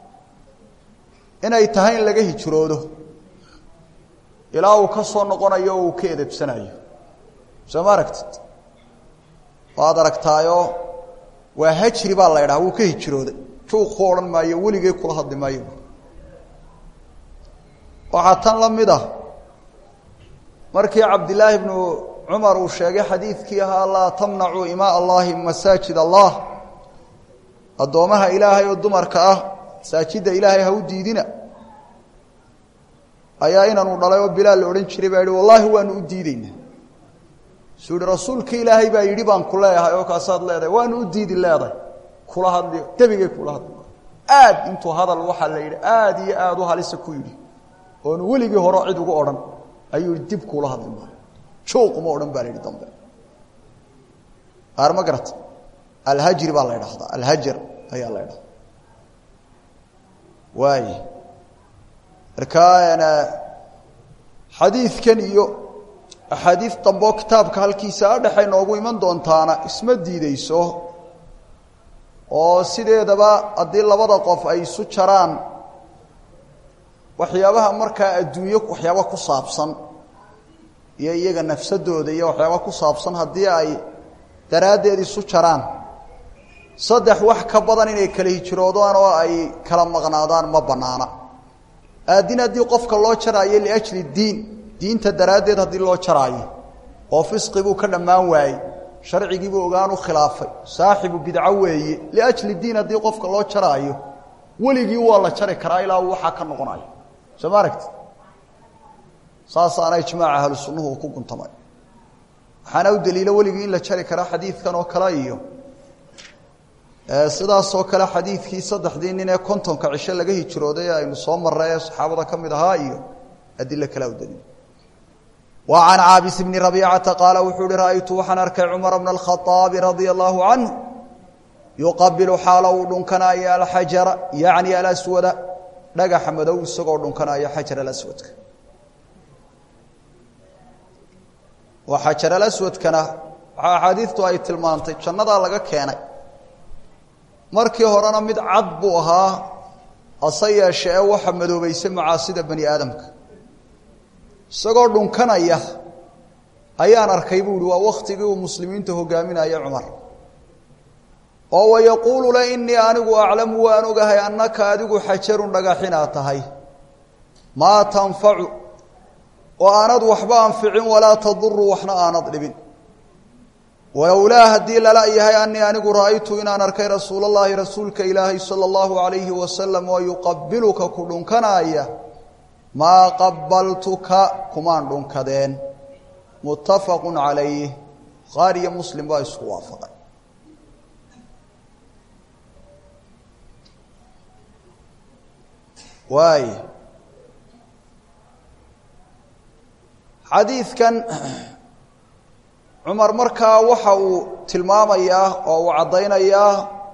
inay tahay in laga hijroodo ilaa uu ka soo noqonayo oo uu ka edebsanayo soo ma aragtid waad aragtaayo waa hajri baa la ydhaha wuu ka hijrooday juuq ku odhan maayo weligee kula hadli maayo waxaa tan la mid ah markii cabdillaahi bnu cumar uu sheegay xadiidkii ahaa laa tamnacuu imaa allahi masaajid allah addoomaha ilaahay oo dumarka ah masaajidda ilaahay ha u diidina ayaa inanu dhalay oo bilaal la odhan jiray baa yihi wallaahi waanu u diideynaa suu yihi rasuulka ilaahay baa yidhi baan ku leeyahay oo kaasaad leedahay waanu u diidi leedahay kula hadli debigay kula hadli aad intuu hadal waxaa la yidhi aad iyo aad u halisa ku yidhi oonu weligii hore cid ugu odhan ayuu yihi dib kuula hadli maayo juuquma odhan baa la yidhi dambe aar ma garata alhajri baa la ydhahdaa alhajar ayaa la ydhahdaa waay markaa xadiidkan iyo axaadiid dambeo kitaabka halkiisa adhexay noogu iman doontaana isma diideyso oo sideedaba haddii labada qof ay isu jaraan waxyaabaha markaa adduunyo waxyaaba ku saabsan iyo iyaga nafsadooda iyo waxyaaba ku saabsan haddii ay daraaddeed isu jaraan saddex wax ka badan inay kala hijroodaan oo ay kala maqnaadaan ma banaana aadin haddii qofka loo jaraayo liajli diin diinta daraaddeed haddii loo jaraayo oo fisqi buu ka dhammaan waayey sharcigiibuu ogaan u khilaafay saaxibu bidco weeye liajli diin haddii qofka loo jaraayo weligii waa la jari karaa ilaa uu waxaa ka noqonayo soo ma aragti saasaana ijmaaca ahlu sunnuhu uu ku guntamay waxaana u daliilo weligii in la jari karaa xadiidkan oo kale iyo sidaasoo kale xadiidkii saddexdii nin ee kontonka cisho laga hijrooday ee aynu soo marray ee saxaabada ka mid ahaa iyo adilo kalea u daliil wa can caabis bni rabiicata qaala wuxuu uhi ra'aytu waxaan arkay cumara bna alkhaaabi radia allahu canhu yuqabilu xaalo uu dhunkanaayo alxajara yacni alaswada dhagaxa madow isagoo dhunkanaayo xajar alaswadka oo xajaralaswadkana waxaa axaadiidtu ay tilmaantay jannadaa laga keenay markii horena mid cad buu ahaa hase yeeshe ee waxa madoobaysay macaasida bani aadamka isagoo dhunkanaya ayaan arkay buu ihi waa wakhtigii uu muslimiinta hogaaminaya cumar oo wayaquulu le innii anigu aclamu waan ogahay annaka adigu xajarun dhagaxinaa tahay maa tanfacu oo aanad waxba anficin walaa taduru waxna aanad dhibin walowlaa haddii lala yahay anii anigu ra'aytu inaan arkay rasuul اllahi rasuulka ilaahay salى اllahu alayhi wasalam oo yuqabiluka ku dhunkanaaya maa qabaltuka kumaan dhunkadeen muttafaqu calayh bukhaari iyo muslim baa isku waafaqay waay xadiidkan cumar markaa waxa uu tilmaamayaa oo uu caddaynayaa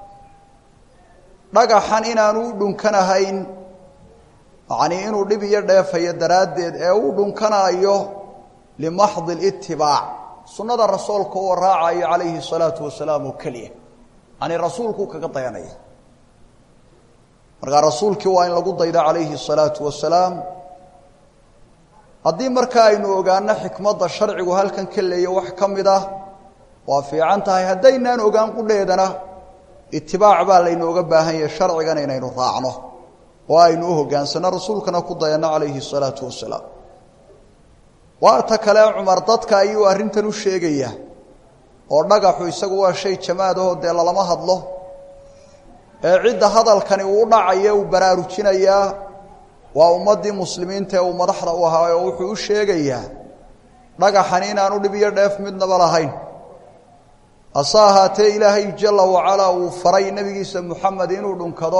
dhagaxan inaanu u dhunkanahayn yacnii inuu dhib iyo dheefayo daraaddeed ee uu dhunkanaayo limaxdi litibaac sunnada rasuulka oo raacayo calayhi salaatu wasalaam oo keliya yacnii rasuulkuu kaga dayanaya markaa rasuulkii waa in lagu daydo calayhi salaatu wasalaam haddii markaa aynu ogaano xikmadda sharcigu halkan ka leeya wax ka mid ah waa fiican tahay haddaynaan ogaan qudheedana itibaac baa laynooga baahan yahay sharcigan inaynu raacno oo aynu u hogaansano rasuulkana ku dayanno calayhi salaatu wasalaam waata kale cumar dadka ayuu arrintan u sheegaya oo dhagaxu isagu waa shay jamaadahoo dee lalama hadlo ee cidda hadalkani uu u dhacaya uu baraarujinayaa waa ummaddii muslimiinta ee uu madaxda u ahaa oo wuxuu u sheegayaa dhagaxani inaanu dhib iyo dheef midnaba lahayn hase ahaatee ilaahay jala wacalaa uu faray nebigiisa moxamed inuu dhunkado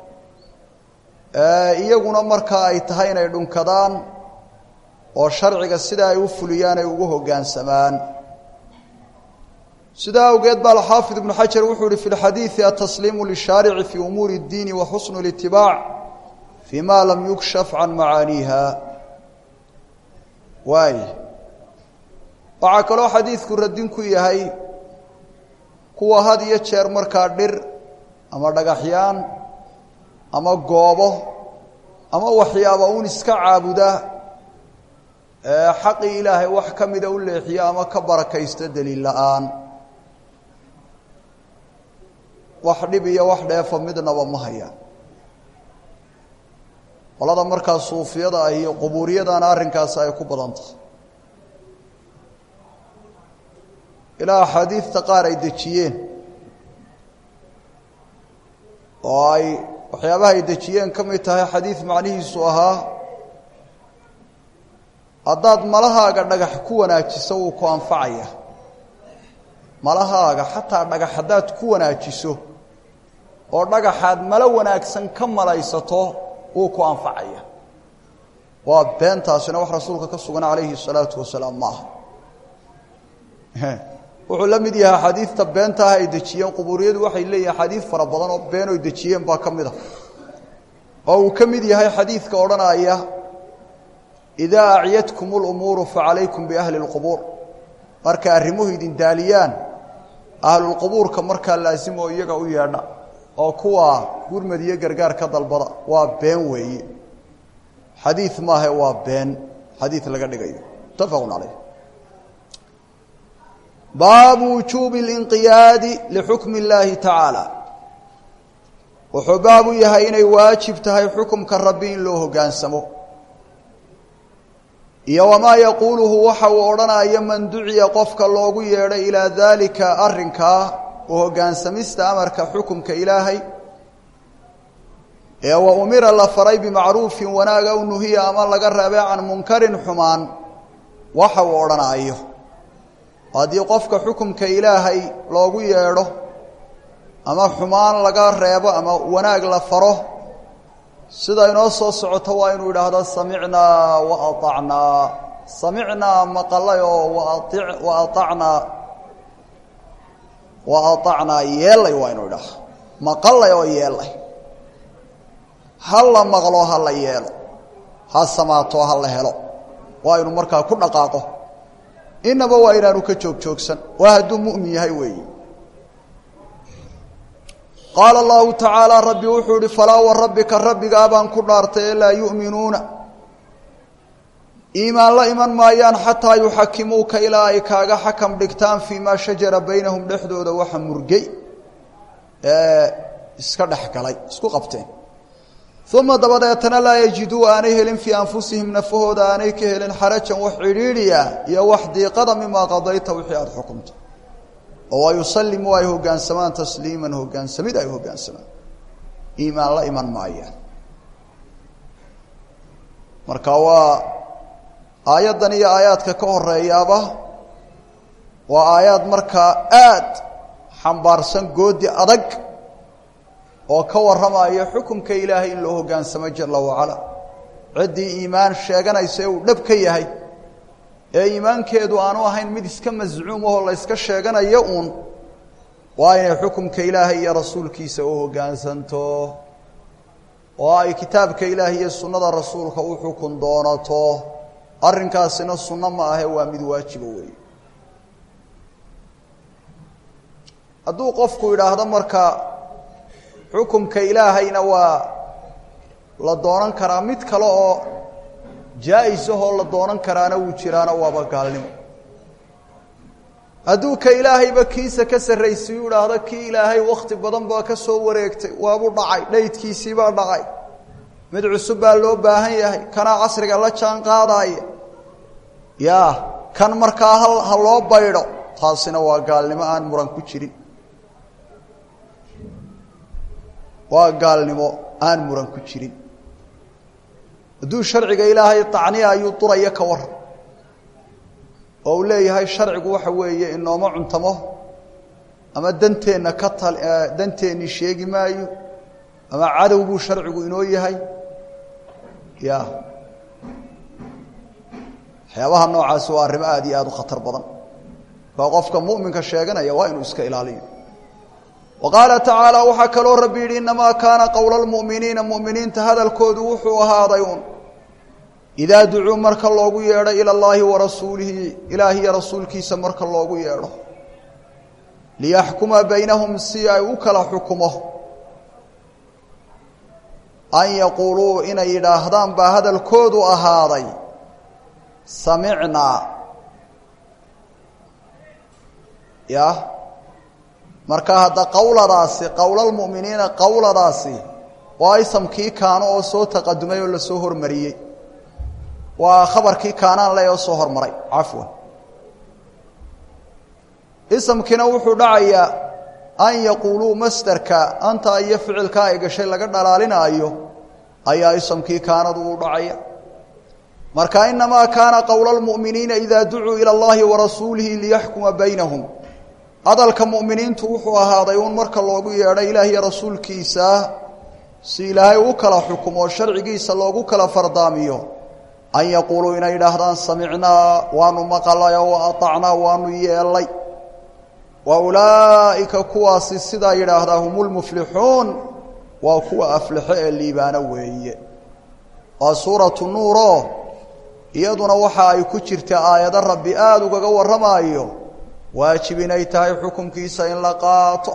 iyaguna markaa ay tahay inay dhunkadaan oo sharciga sida ay u fuliyaan ay ugu hoggaansamaan sidaa awgeed baa alxaafid ibnu xajar wuxuu ihi fi lxadiidi atasliimu lishaarici fii umuuri اddiini wa xusnu litibaac fii ma lam yukshaf can macaaniiha waay waxaa kaloo xadiidku radin ku yahay kuwa had iyo jeer markaa dhir ama dhagaxyaan ama goobo ama waxyaaba un iska caabuda xaqii ilaahay wax ka mida u leexiya ama ka barakaysta daliil la-aan wax dhib iyo wax dheefo midnaba ma hayaan qolada markaa suufiyada ah iyo qubuuriyadana arrinkaasi ay ku badan tahay ilaa axaadiidta qaar ay dejiyeen oo ay waxyaabaha ay dejiyeen ka mid tahay xadiid macnihiisu ahaa haddaad malahaaga dhagax ku wanaajiso wuu ku anfacaya malahaaga xataa dhagax haddaad ku wanaajiso oo dhagaxaad malo wanaagsan ka malaysato wuu ku anfacaya waa beentaasina wax rasuulka ka sugan calayhi salaatu wasalaam ma aha wuxuu la mid yahay axaadiidta beentaah ay dejiyeen qubuuriyadu waxay leeyihin axaadiid fara badan oo been oy dejiyeen baa ka mid a oo uu ka mid yahay xadiidka odhanaya idaa acyadkum lumuuru facalaykum biahli اlqubuur markay arrimuhu idin daaliyaan ahlulqubuurka markaa laasimo iyaga u yeedha oo kuwa gurmad iyo gargaar ka dalbada waa been weeye xadiid maahe waa been xadiid laga dhigayo mutafaqu calayh baabu wujuubi اlinqiyaadi lixukmi اllaahi tacaala wuxuu baab u yahay inay waajib tahay xukumka rabbi in loo hoggaansamo iyo wamaa yaquuluhu waxa uu odhanaya man duciya qofka loogu yeedhay ilaa daalika arrinkaa u hoggaansamista amarka xukumka ilaahay ee wa umira la faray bimacruufin wanaag aw nuhiya ama laga reebay can munkarin xumaan waxa uu odhanayo haddii qofka xukumka ilaahay loogu yeedho ama xumaan laga reebo ama wanaag la faro sida inoo soo socoto waa inuu idhaahdo samicnaa wa aacnaa samicnaa maqalay oo wa aacnaa wa aacnaa yeelay waa inuu idhaahdo maqalay oo yeelay ha la maqlo ha la yeelo ha samaato ha la helo waa inuu markaa ku dhaqaaqo inaba waa inaanu ka joog joogsan waa hadduu mu'min yahay weeyi qaala allahu tacaala rabbi wuxuu ihi falaa wa rabbika rabbigaa baan ku dhaartay ee laa yu'minuuna iimaan la iman maayaan xataa yuxakimuuka ilaa ay kaaga xakam dhigtaan fii maa shajara baynahum dhexdooda waxa murgay ee iska dhex galay isku qabteen uma dabadeetana laa yajiduu aanay helin fii anfusihim nafahooda aanay ka helin xarajan wax cidhiidhiya iyo wax diiqada mimaa qadayta wixii aada xukumta oo waa yusallimu ay hoggaansamaan tasliiman hoggaansamid ay hoggaansamaan iimaan la iman maayaan marka waa aayaddan iyo aayaadka ka horeeyaaba waa aayaad markaa aad xambaarsan goodi adag oo ka warramaya xukumka ilaahay in loo hoggaansamo jala wacala ciddii iimaan sheeganaysa ee uu dhab ka yahay ee iimaankeedu aanu ahayn mid iska mascuum ahoo la yska sheeganayo uun waa inay xukumka ilaahay iyo rasuulkiisa u hoggaansanto oo ay kitaabka ilaahay iyo sunnada rasuulka u xukun doonato arrinkaasina sunno ma ahe waa mid waajiba weeye hadduu qofku idhaahdo marka xukumka ilaahayna waa la doonan karaa mid kale oo jaa-is ahoo la doonan karaana wuu jiraana waaba gaalnimo hadduu ka ilaahayba kiisa ka sarraysiyu idhaahdo kii ilaahay wakhti badan baa ka soo wareegtay waabuu dhacay dhaydkiisiibaa dhacay mid cusub baa loo baahan yahay kanaa casriga la jaan qaadaaya yaa kan markaa ha ha loo baydho taasina waa gaalnimo aan muran ku jirin waa gaalnimo aan muran ku jirin hadduu sharciga ilaahay tacniya ayuu duraya ka waran oo uu leeyahay sharcigu waxa weeye inooma cuntamo ama danteenna ka tal danteennii sheegi maayo ama cadow buu sharcigu inoo yahay ya waxyaabaha noocaasi waa arrimo aad iyo aada u khatar badan kaa qofka mu'minka sheeganaya waa inuu iska ilaaliyo wa qaala tacaala waxaa kaloo rabbi yidhi innamaa kaana qowla almu'miniina mu'miniinta hadalkoodu wuxuu ahaaday un idaa ducuu marka loogu yeedho ila allaahi wa rasuulihi ilaahiyo rasuulkiisa marka loogu yeedho liyaxkuma baynahum si ay u kala xukumo an yaquuluu inay yidhaahdaan baa hadalkoodu ahaaday samicnaa ya marka hadda qowladaasi qowlalmu'miniina qowladaasi waa isamkii kaano oo soo taqadumay oo lasoo hormariyey waa khabarkii kaanaan le oo soo hormaray cafwan isamkiina wuxuu dhacayaa an yaquuluu masderka anta iyo ficilka ay gashay laga dhalaalinaayo ayaa isamkii kaanadu u dhacaya marka inamaa kaana qowla almu'miniina idaa ducuu ila allahi wa rasuulihi liyaxkuma baynahum hadalka mu'miniintu wuxuu ahaaday uun marka loogu yeedho ilaahiyo rasuulkiisa si ilaahay u kala xukumo sharcigiisa loogu kala fardaamiyo an yaquuluu inay idhaahdaan samicnaa waanu maqalay oo aطacnaa waanu yeelay wa ulaa'ika kuwaasi sidaa yidhaahdaa hum lmuflixuun waa kuwa aflixo ee liibaano weeye waa suuratu nuuro iyaduna waxa ay ku jirta aayado rabbi aada ugaga warramaayo waajib inay tahay xukunkiisa in la qaato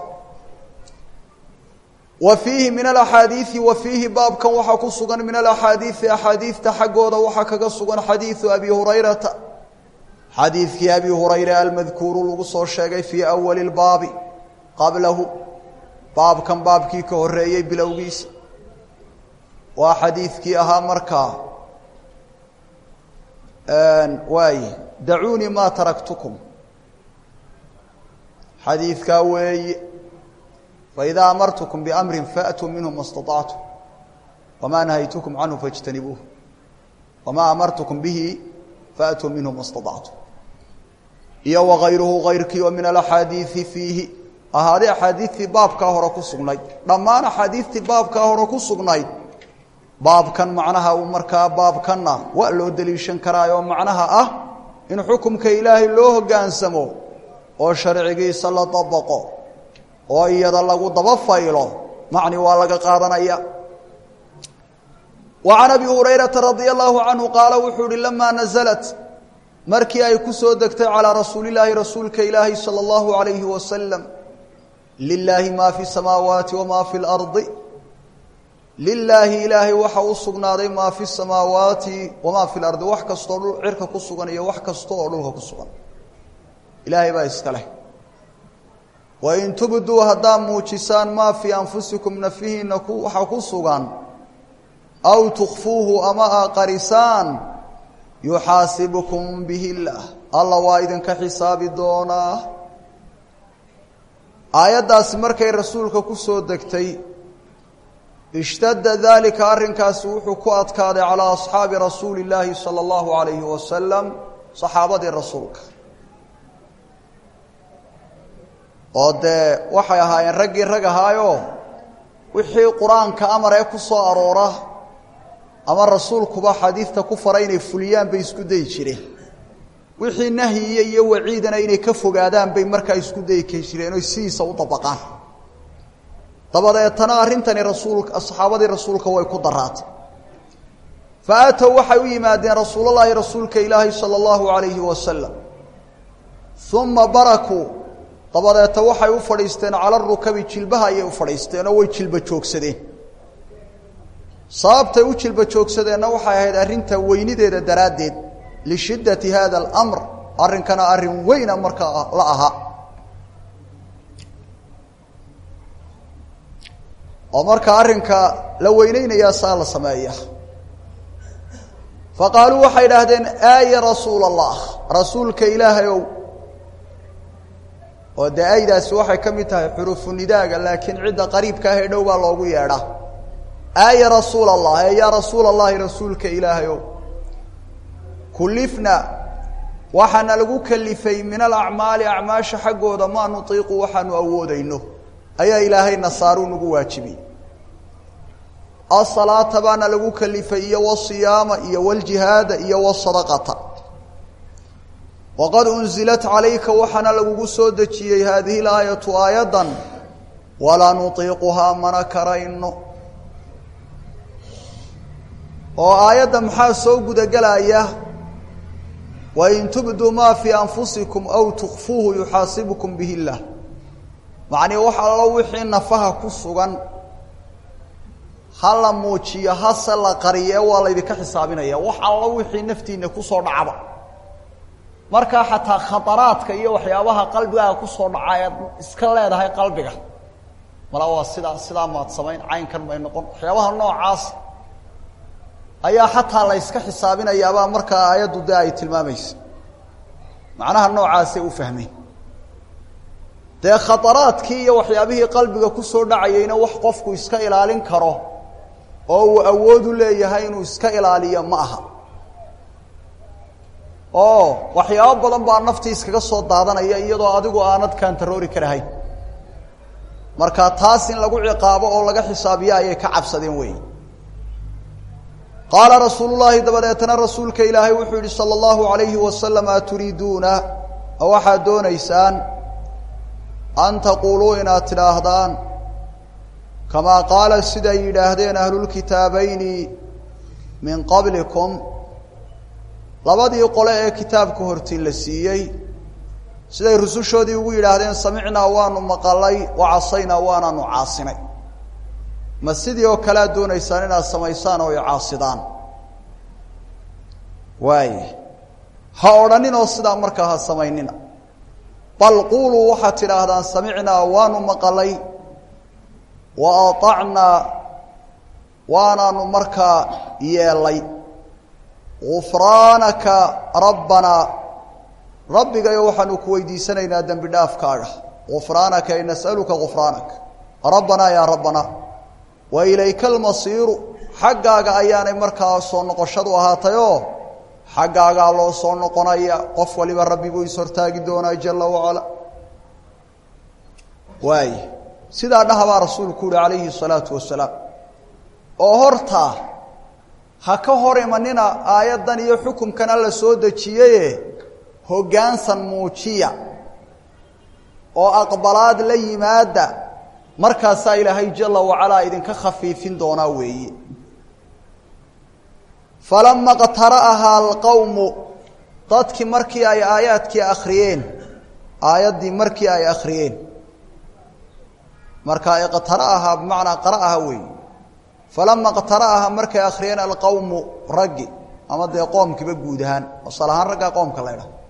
wa fiihi min alaxaadiidi wa fiihi baabkan waxaa ku sugan min alaxaadiidi axaadiidta xaggooda waxaa kaga sugan xadiidu abi hurayrata xadiidkii abi hurayre almadkuuru lagu soo sheegay fii awali lbaabi qablahu baabkan baabkii ka horeeyey bilowgiisa waa xadiidkii ahaa markaa waaye dacuunii maa taraktukum xadiidkaa weeye faidaa amartukum biamrin faatuu minhu ma staطactum wamaa nahaytukum canhu faاjtanibuuh wamaa amartukum bihi faatuu minhu ma staطactum iyo wagayruhu gayrkii oo min alaxaadiidi fiihi ahaaday axaadiidtii baabkaa hore ku sugnayd dhammaan axaadiidtii baabkaa hore ku sugnayd baabkan macnaha uu markaa baabkanna waa loo deliishan karaayoo macnaha ah in xukumka ilaahay loo hoggaansamo oo sharcigiisa la dabaqo oo iyada lagu daba faylo macni waa laga qaadanaya wa can abi hurayrata radia allahu canhu qaala wuxuu uhi lamaa naزlat markii ay ku soo degtay calىa rasuulillaahi rasuulka ilaahi salى اllahu عalayhi wasalam lilaahi ma fi الsamaawaati wama fi اlardi lilaahi ilaahay waxa u sugnaaday maa fi الsamaawaati wamaa fi اlardi wax kastoo dhul cirka ku sugan iyo wax kasta oo dhulka ku sugan ilaahay baa iska leh wain tubduu haddaa muujisaan maa fii anfusikum nafihiina waxa ku sugan aw tukfuuhu ama aa qarisaan yuxaasibkum bihi اllah alla waa idinka xisaabi doonaa aayaddaasi markay rasuulka ku soo degtay ishtadda daalika arrinkaasi wuxuu ku adkaaday calaa asxaabi rasuuli اllaahi salى اllahu alayhi wasalam saxaabadii rasuulka oo dee waxay ahaayeen raggii rag ahaayo wixii qur-aanka amar ee ku soo aroora ama rasuulkuba xadiidta ku fara inay fuliyaan bay isku dayi jireen wixii nahyiya iyo waciidana inay ka fogaadaan bay markaa isku dayi ka jireen oy sidiisa u dabaqaan dabadeetana arrintani rasuulka saxaabadii rasuulka way ku daraatay fa aatow waxay u yimaadeen rasuulallaahi rasuulka ilaahi sala allahu alayhi wasalam uma barakuu dabadeeta waxay u fadhiisteen cala rukabi jilbaha ayay u fadhiisteen oo way jilba joogsadeen sababtay u jilba joogsadeenna waxay ahayd arrinta weynideeda daraaddeed lishiddati hada alamr arrinkana arrin weyna markaa la ahaa oo marka arrinka la weyneynayaa saa la sameeya fa qaaluu waxay idhaahdeen aaya rasuula allah rasuulka ilaahay ow oo dee aydaasi waxay ka mid tahay xuruufu nidaaga laakiin cidda qariibka ah ee dhow baa loogu yeedhaa aaya rasuula allah ee yaa rasuula allahi rasuulka ilaahay ow kulifna waxaana lagu kalifay min alacmaali acmaasha xaggooda maa nutiiqu waxaanu awoodayno ayaa ilaahay nasaaruu nagu waajibiyey asalaata baana lagu kalifay iyo wasiyaama iyo waljihaada iyo wasadaqata waqad unzilat calayka waxaana lagugu soo dejiyey haadihi laayatu aayaddan walaa nutiiquhaa mana karayno oo aayadda maxaa soo gudagelaya wain tubduu maa fii anfusikum aw tukfuuhu yuxaasibkum bihi illah macnii wax allo wixii nafaha ku sugan ha la muujiyo hase la qariye waa laydinka xisaabinaya wax allo wixii naftiina kusoo dhacba markaa xataa khataraadka iyo waxyaabaha qalbigaaga kusoo dhaca ead iska leedahay qalbiga mala waa sidaa sidaa maad samayn caynkan may noqon waxyaabaha noocaas ayaa xataa la yska xisaabinayaabaa markaa aayaddu dee ay tilmaamaysa macnaha noocaasay u fahmeen dee khataraadkii iyo waxyaabihii qalbiga kusoo dhacayeyna wax qofku iska ilaalin karo oo uu awoodu leeyahay inuu iska ilaaliyo ma aha oo waxyaabo badan baa naftii iskaga soo daadanaya iyadoo adigu aanad kaantaroori karahayn marka taas in lagu ciqaabo oo laga xisaabiyo ayay ka cabsadeen wey qaala rasuulu llaahi dabadeetana rasuulka ilaahay wuxuu yihi sala allahu alayhi wasalam aturiiduuna ma waxaad doonaysaan an taquuluu inaad tidhaahdaan kamaa qaala siday yidhaahdeen ahlulkitaabayni min qablikum labadii qole ee kitaabka hortiin la siiyey siday rusushoodii ugu yidhaahdeen samicnaa waanu maqalay wa casaynaa waanaanu caasinay ma sidii oo kale aad doonaysaan inaad samaysaan oo caasidaan waaya ha odhaninoo sidaa markaa ha samaynina bal quuluu waxaad tidhaahdaan samicnaa waanu maqalay wa aطacnaa waanaanu markaa yeelay gufraanaka rabbanaa rabbigayo waxaanu ku weydiisanaynaa dembi dhaafkaaga gufraanaka ay nas'aluka gufraanaka rabbanaa yaa rabbanaa wa ilayka almasiiru xaggaaga ayaanay markaa soo noqoshadu ahaatayoo xaggaagaa loo soo noqonaya qof waliba rabbi buu ishortaagi doonaa jala wacala waay sidaa dhahabaa rasuulku uhi calayhi الsalaatu wasalaam oo hortaa ha ka hor imanina aayaddan iyo xukumkan alla soo dejiyaye hoggaansan muujiya oo aqbalaad la yimaada markaasaa ilaahay jala wacalaa idinka khafiifin doonaa weeye falama qtara'ahaa alqowmu dadkii markii ay aayaadkii akhriyeen aayaddii markii ay akhriyeen marka iqtara'ahaa bimacnaa qara'aha weey falama iqtara'aha markay akhriyeen alqowmu raggi ama dee qoomkiiba guud ahaan asal ahaan raggaa qoomka la ydhaha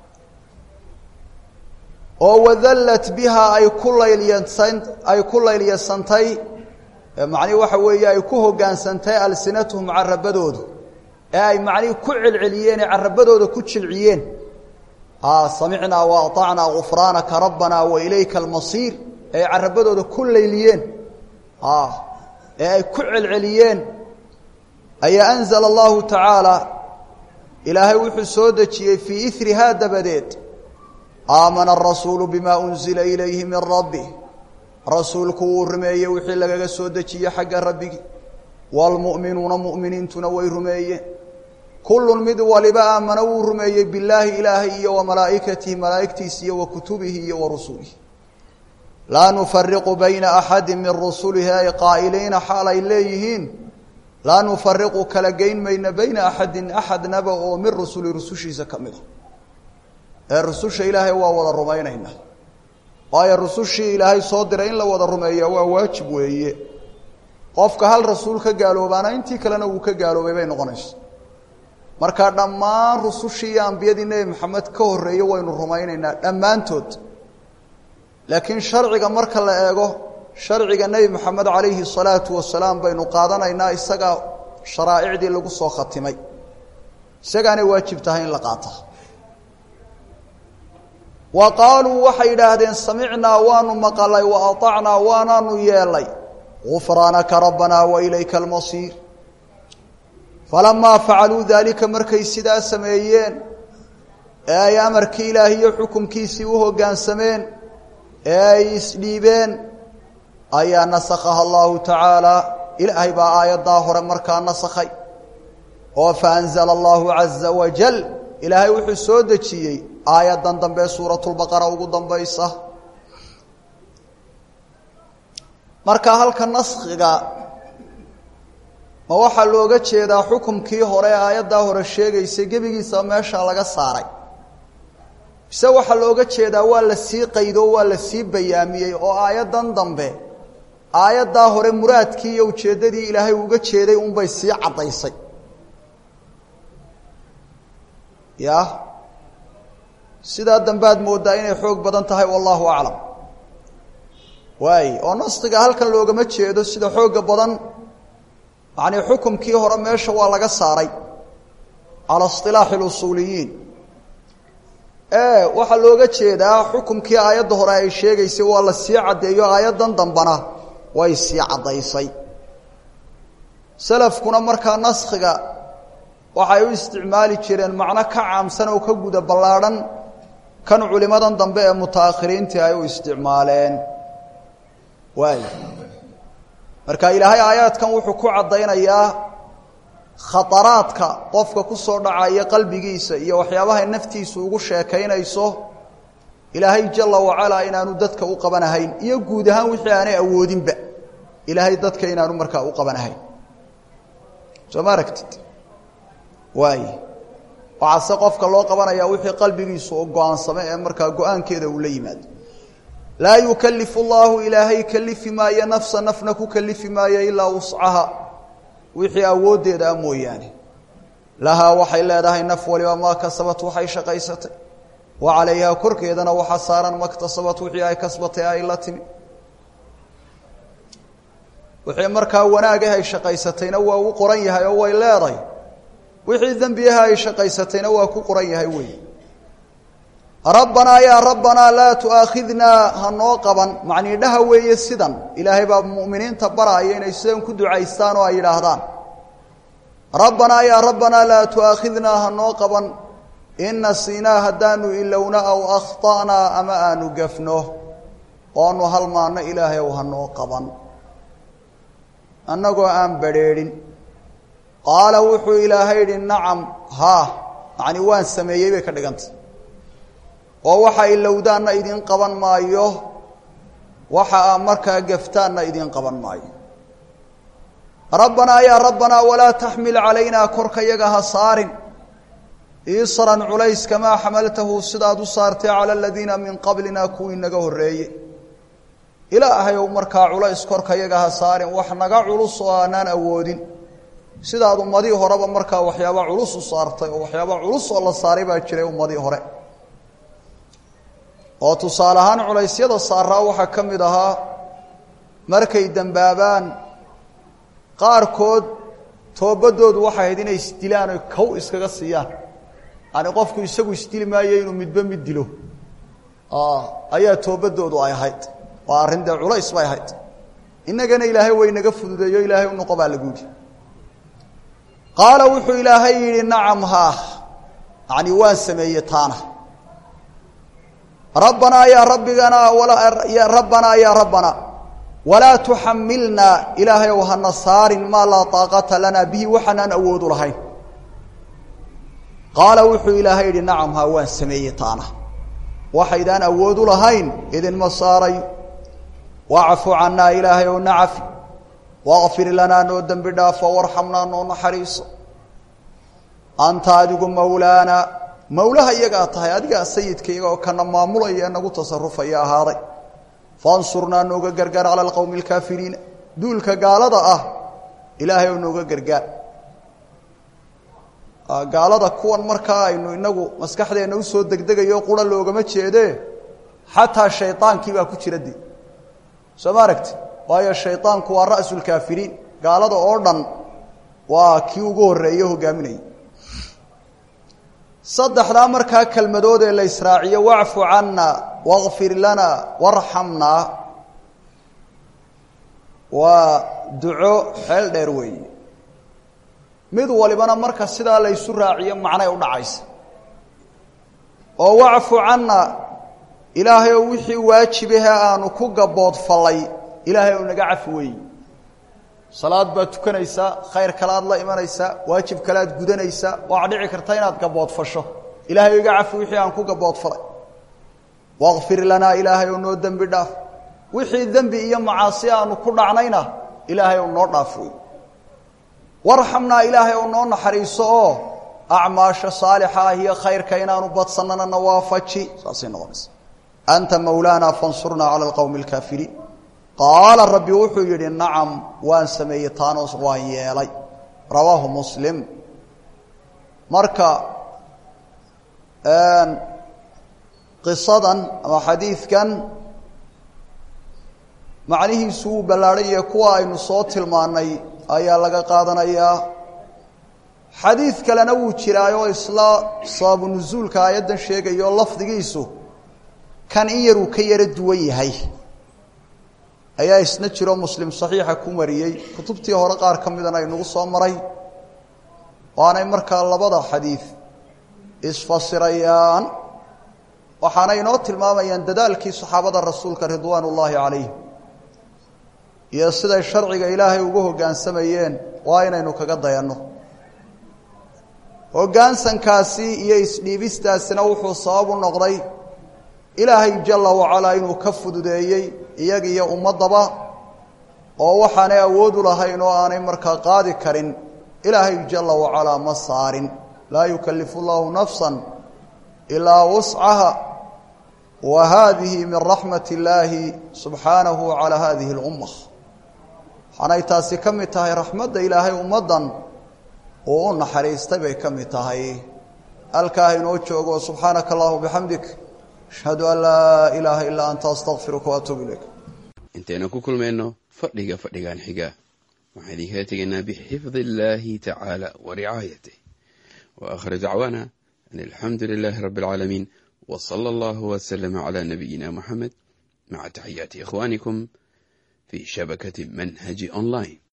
oo wadallat bihaa ay ku laylyasan ay ku laylyasantay macnihi waxa weeye ay ku hoggaansantay alsinatuhum carabadoodu ee ay macnihii ku celceliyeen ee carabadooda ku jilciyeen samicnaa wa aطacnaa gufraanaka rabbanaa wa ilayka almasiir ee ay carabadooda ku layliyeen ee ay ku celceliyeen ayaa anzala allahu tacaala ilaahay wuxuu soo dejiyey fii irihaa dabadeed aamana arasuulu bimaa unzila ilayhi min rabbi rasuulku wuu rumeeyey wixii lagaga soo dejiyey xagga rabbigii waalmu'minuuna mu'miniintuna way rumeeyeen kullun mid waliba aamana wuu rumeeyey billaahi ilaahay iyo wa malaa'ikatihi malaa'igtiisa iyo wa kutubihi iyo wa rusulihi laa nufariqu bayna axadi min rusulihi ay qaa'iliina xaal ay leeyihiin laa nufariqu kala geyn mayna bayna axadin axadnaba oo min rusuli rusushiisa ka mid a ee rususha ilaahay waa wada rumaynaynaa waayo rusushii ilaahay soo diray in la wada rumeeya waa waajib weeye qofka hal rasuul ka gaaloobaana intii kalena wuu ka gaaloobay bay noqonaysa marka dhammaan rusushii iyo ambiyadii nebi maxamed ka horreeye waynu rumaynaynaa dhammaantood laakiin sharciga marka la eego sharciga nebi moxamed calayhi salaatu wasalaam baynu qaadanaynaa isagaa sharaa'icdii lagu soo khatimay isagaanay waajib tahay in la qaata wa qaaluu waxay idhaahdeen samicnaa waanu maqalay wa aطacnaa waanaanu yeelay gufraanaka rabbanaa wa ilayka almasiir falamaa facaluu daalika markay sidaa sameeyeen ee ay amarkii ilaahiyo xukumkiisii u hoggaansameen ee ay isdhiibeen ayaa nasakhaha allahu tacaala ilaahay baa aayaddaa hore markaa nasakhay oo faanzala allahu caza wajal ilaahay wuxuu soo dejiyey aayaddan dambe suuratulbaqara ugu dambaysa marka halka naskhiga ma waxaa looga jeedaa xukumkii hore ee aayaddaa hore sheegaysay gebigiisa meesha laga saaray mise waxaa looga jeedaa waa la sii qaydo waa la sii bayaamiyey oo aayaddan dambe aayaddaa hore muraadkii iyo ujeeddadii ilaahay uga jeeday unbay sii caddaysay ya sidaa dambaad mooddaa inay xoog badan tahay wallahu aclam waay oo naskiga halkan loogama jeedo sida xoogga badan macnii xukumkii hore meesha waa laga saaray cala isilaaxi اlusuuliyiin e waxaa looga jeedaa xukumkii aayadda hore ay sheegaysay waa la sii caddeeyo aayaddan dambana way sii caddaysay salafkuna markaa naskhiga waxay u isticmaali jireen macno ka caamsan oo ka guda ballaadhan kan culimadan dambe ee mutaakhiriintii ay u isticmaaleen waay marka ilaahay aayaadkan wuxuu ku caddaynayaa khataraadka qofka ku soo dhacaya qalbigiisa iyo waxyaabahay naftiisu ugu sheekaynayso ilaahay jala wacalaa inaanu dadka u qabanahayn iyo guud ahaan wixii aanay awoodinba ilaahay dadka inaanu markaa u qabanahayn soo ma aragtid waay waxaase qofka loo qabanayaa wixii qalbigiisu oo go-aansame ee markaa go-aankeeda uu la yimaado laa yukalifu llahu ilaahay kalifi maayo nafsa nafna ku kalifi maayo ilaa wuscaha wixii awooddeeda a mooyaane lahaa waxay leedahay naf waliba maa kasabat waxay shaqaysatay wa calayhaa korkeedana waxaa saaran maktasabat wixii ay kasbatay ay la timi wixii markaa wanaagah ay shaqaysatayna waa u qoran yahay oo way leedahay wixii dembiyaha ay shaqaysatayna waa ku qoran yahay wey rabbanaa yaa rabbanaa laa tu'aakhidnaa ha noo qaban macnii dhaha weeye sidan ilaahay baa mu'miniinta baraaya inay sidan ku ducaystaan oo ay yidhaahdaan rabbanaa yaa rabbanaa laa tu'aakhidnaa ha noo qaban in nasiinaa haddaanu ilowna aw akhta'naa ama aanu gafno oonu halmaanno ilaahay ow ha noo qaban annagoo aan badrheedhin qaala wuxuu ilaahay idhi nacam haa macnii waan sameeyey bay ka dhigantay oo waxa ilowdaanna idin qaban maayo waxa aa markaa gaftaanna idin qaban maayo rabbanaa yaa rabbanaa walaa taxmil calaynaa korka yaga ha saarin isran culays kamaa xamaltahu sidaad u saartay cala aladiina min qablina kuwii naga horreeye ilaahay ou markaa culays korka yaga ha saarin wax naga culus oo aanaan awoodin sidaad ummadii horeba markaa waxyaaba culus u saartay oo waxyaaba culus oo la saaray baa jiray ummadii hore oo tusaale ahaan culaysyada saaraa waxaa ka mid ahaa markay dembaabaan qaarkood toobadoodu waxay ahayd inay isdilaan oy kow iskaga siiyaan yani qofku isagu isdili maayo inuu midba mid dilo ayaa toobadoodu ay ahayd waa arrin dee culays bay ahayd innagana ilaahay way naga fududeeyo ilaahay u noqo baa lagu yidhi qaala wuxuu ilaahay yidhi nacam haa yani waan sameeye taana rabbanaa yaa rabbigana rabbanaa yaa rabbana walaa tuxamilnaa ilaahay ow hana saarin maa laa taaqata lanaa bihi waxaanaan awoodu lahayn qaala wuxuu ilaahay yidhi nacam haa waan sameeye taana waxaydaan awoodu lahayn idinma saaray wacfu cannaa ilaahay ow nacafi waqfir lanaa noo dembi dhaafo warxamnaa noo naxariiso anta adigu mawlaana mawlaha iyagaa tahay adigaa sayidka iyaga oo kana maamulaya ee nagu tasarufaya ahaaday fansurnaa nooga gargaar cala alqowmi alkaafiriina duulka gaalada ah ilaahay oo nooga gargaar gaalada kuwan markaa aynu inagu maskaxdeenna usoo degdegayo qura loogama jeedee xataa shaydaankii baa ku jira de soo ma aragti waayo shaydaanku waa ra'su lkaafiriin gaalada oo dhan waa kii ugu horreeye hogaaminayay saddexdaa markaa kelmadood ee la israaciyo wacfu canna waqfir lana warxamnaa waa duco xeel dheer weeye mid walibana marka sidaa la ysu raaciyo macnay u dhacaysa oo wacfu canna ilaahay oo wixii waajibahe aanu ku gaboodfallay ilaahay ou naga cafi weeye salaad baad tukanaysaa khayr kalaad la imanaysaa waajib kalaad gudanaysaa waxaa dhici karta inaad gaboodfasho ilaahay o iga cafi wixii aan ku gaboodfalay waqfir lanaa ilaahay oo noo dembi dhaaf wixii dembi iyo macaasi aanu ku dhacnayna ilaahay ou noo dhaaf wey warxamnaa ilaahay oo noo naxariiso oo acmaasha saalixa ah iyo khayrka inaanu badsannana na waafaji saasay noqonaysa anta mawlaana fansurnaa cala alqowmi alkaafiriin qaala rabbi wuxuu yidhi nacam waan sameeyey taanos waan yeelay rawaahu muslim marka qisadan ama xadiidkan macnihiisu wuu ballaadhan yahe kuwa aynu soo tilmaannay ayaa laga qaadanayaa xadiid kalena wuu jiraayoo isla sababu nusuulka aayaddan sheegayo lafdigiisu kan in yaruu ka yaro duwan yahay ayaa isna jiro muslim saxiixa ku mariyey kutubtii hore qaar ka midana aynugu soo maray waanay markaa labada xadiid isfasirayaan waxaana inoo tilmaamayaan dadaalkii saxaabada rasuulka ridwaan ullaahi calayhim iyo siday sharciga ilaahay ugu hoggaansamayeen waa inaynu kaga dayanno hoggaansankaasi iyo isdhiibistaasina wuxuu sabab u noqday ilaahay jalla wacalaa inuu ka fududeeyey iyaga iyo ummaddaba oo waxaanay awoodu lahayn oo aanay markaa qaadi karin ilaahay jalla wacalaa ma saarin laa yukallifu llaahu nafsan ilaa wuscaha wa haadihi min raxmat illaahi subxaanahu calaa haadihi اlumma waxaanay taasi ka mid tahay raxmadda ilaahay ummaddan uu u naxariistay bay ka mid tahay halkaa inoo joogo subxaanaka allahuma bixamdik ashhadu an laa ilaaha ilaa anta astaqfiruka waatuub ilayk intaynu ku kulmayno fadhiga fadhigan xiga waxaan idinkala tegaynaa bixifdi illaahi tacaala wa ricaayatih wa aakhir dacwaana an alxamdu lilaahi rabbi alcaalamiin wa sala allahu waslama calaa nabiyina moxamed maca taxiyaati ikhwaanikum fii shabakati manhaji online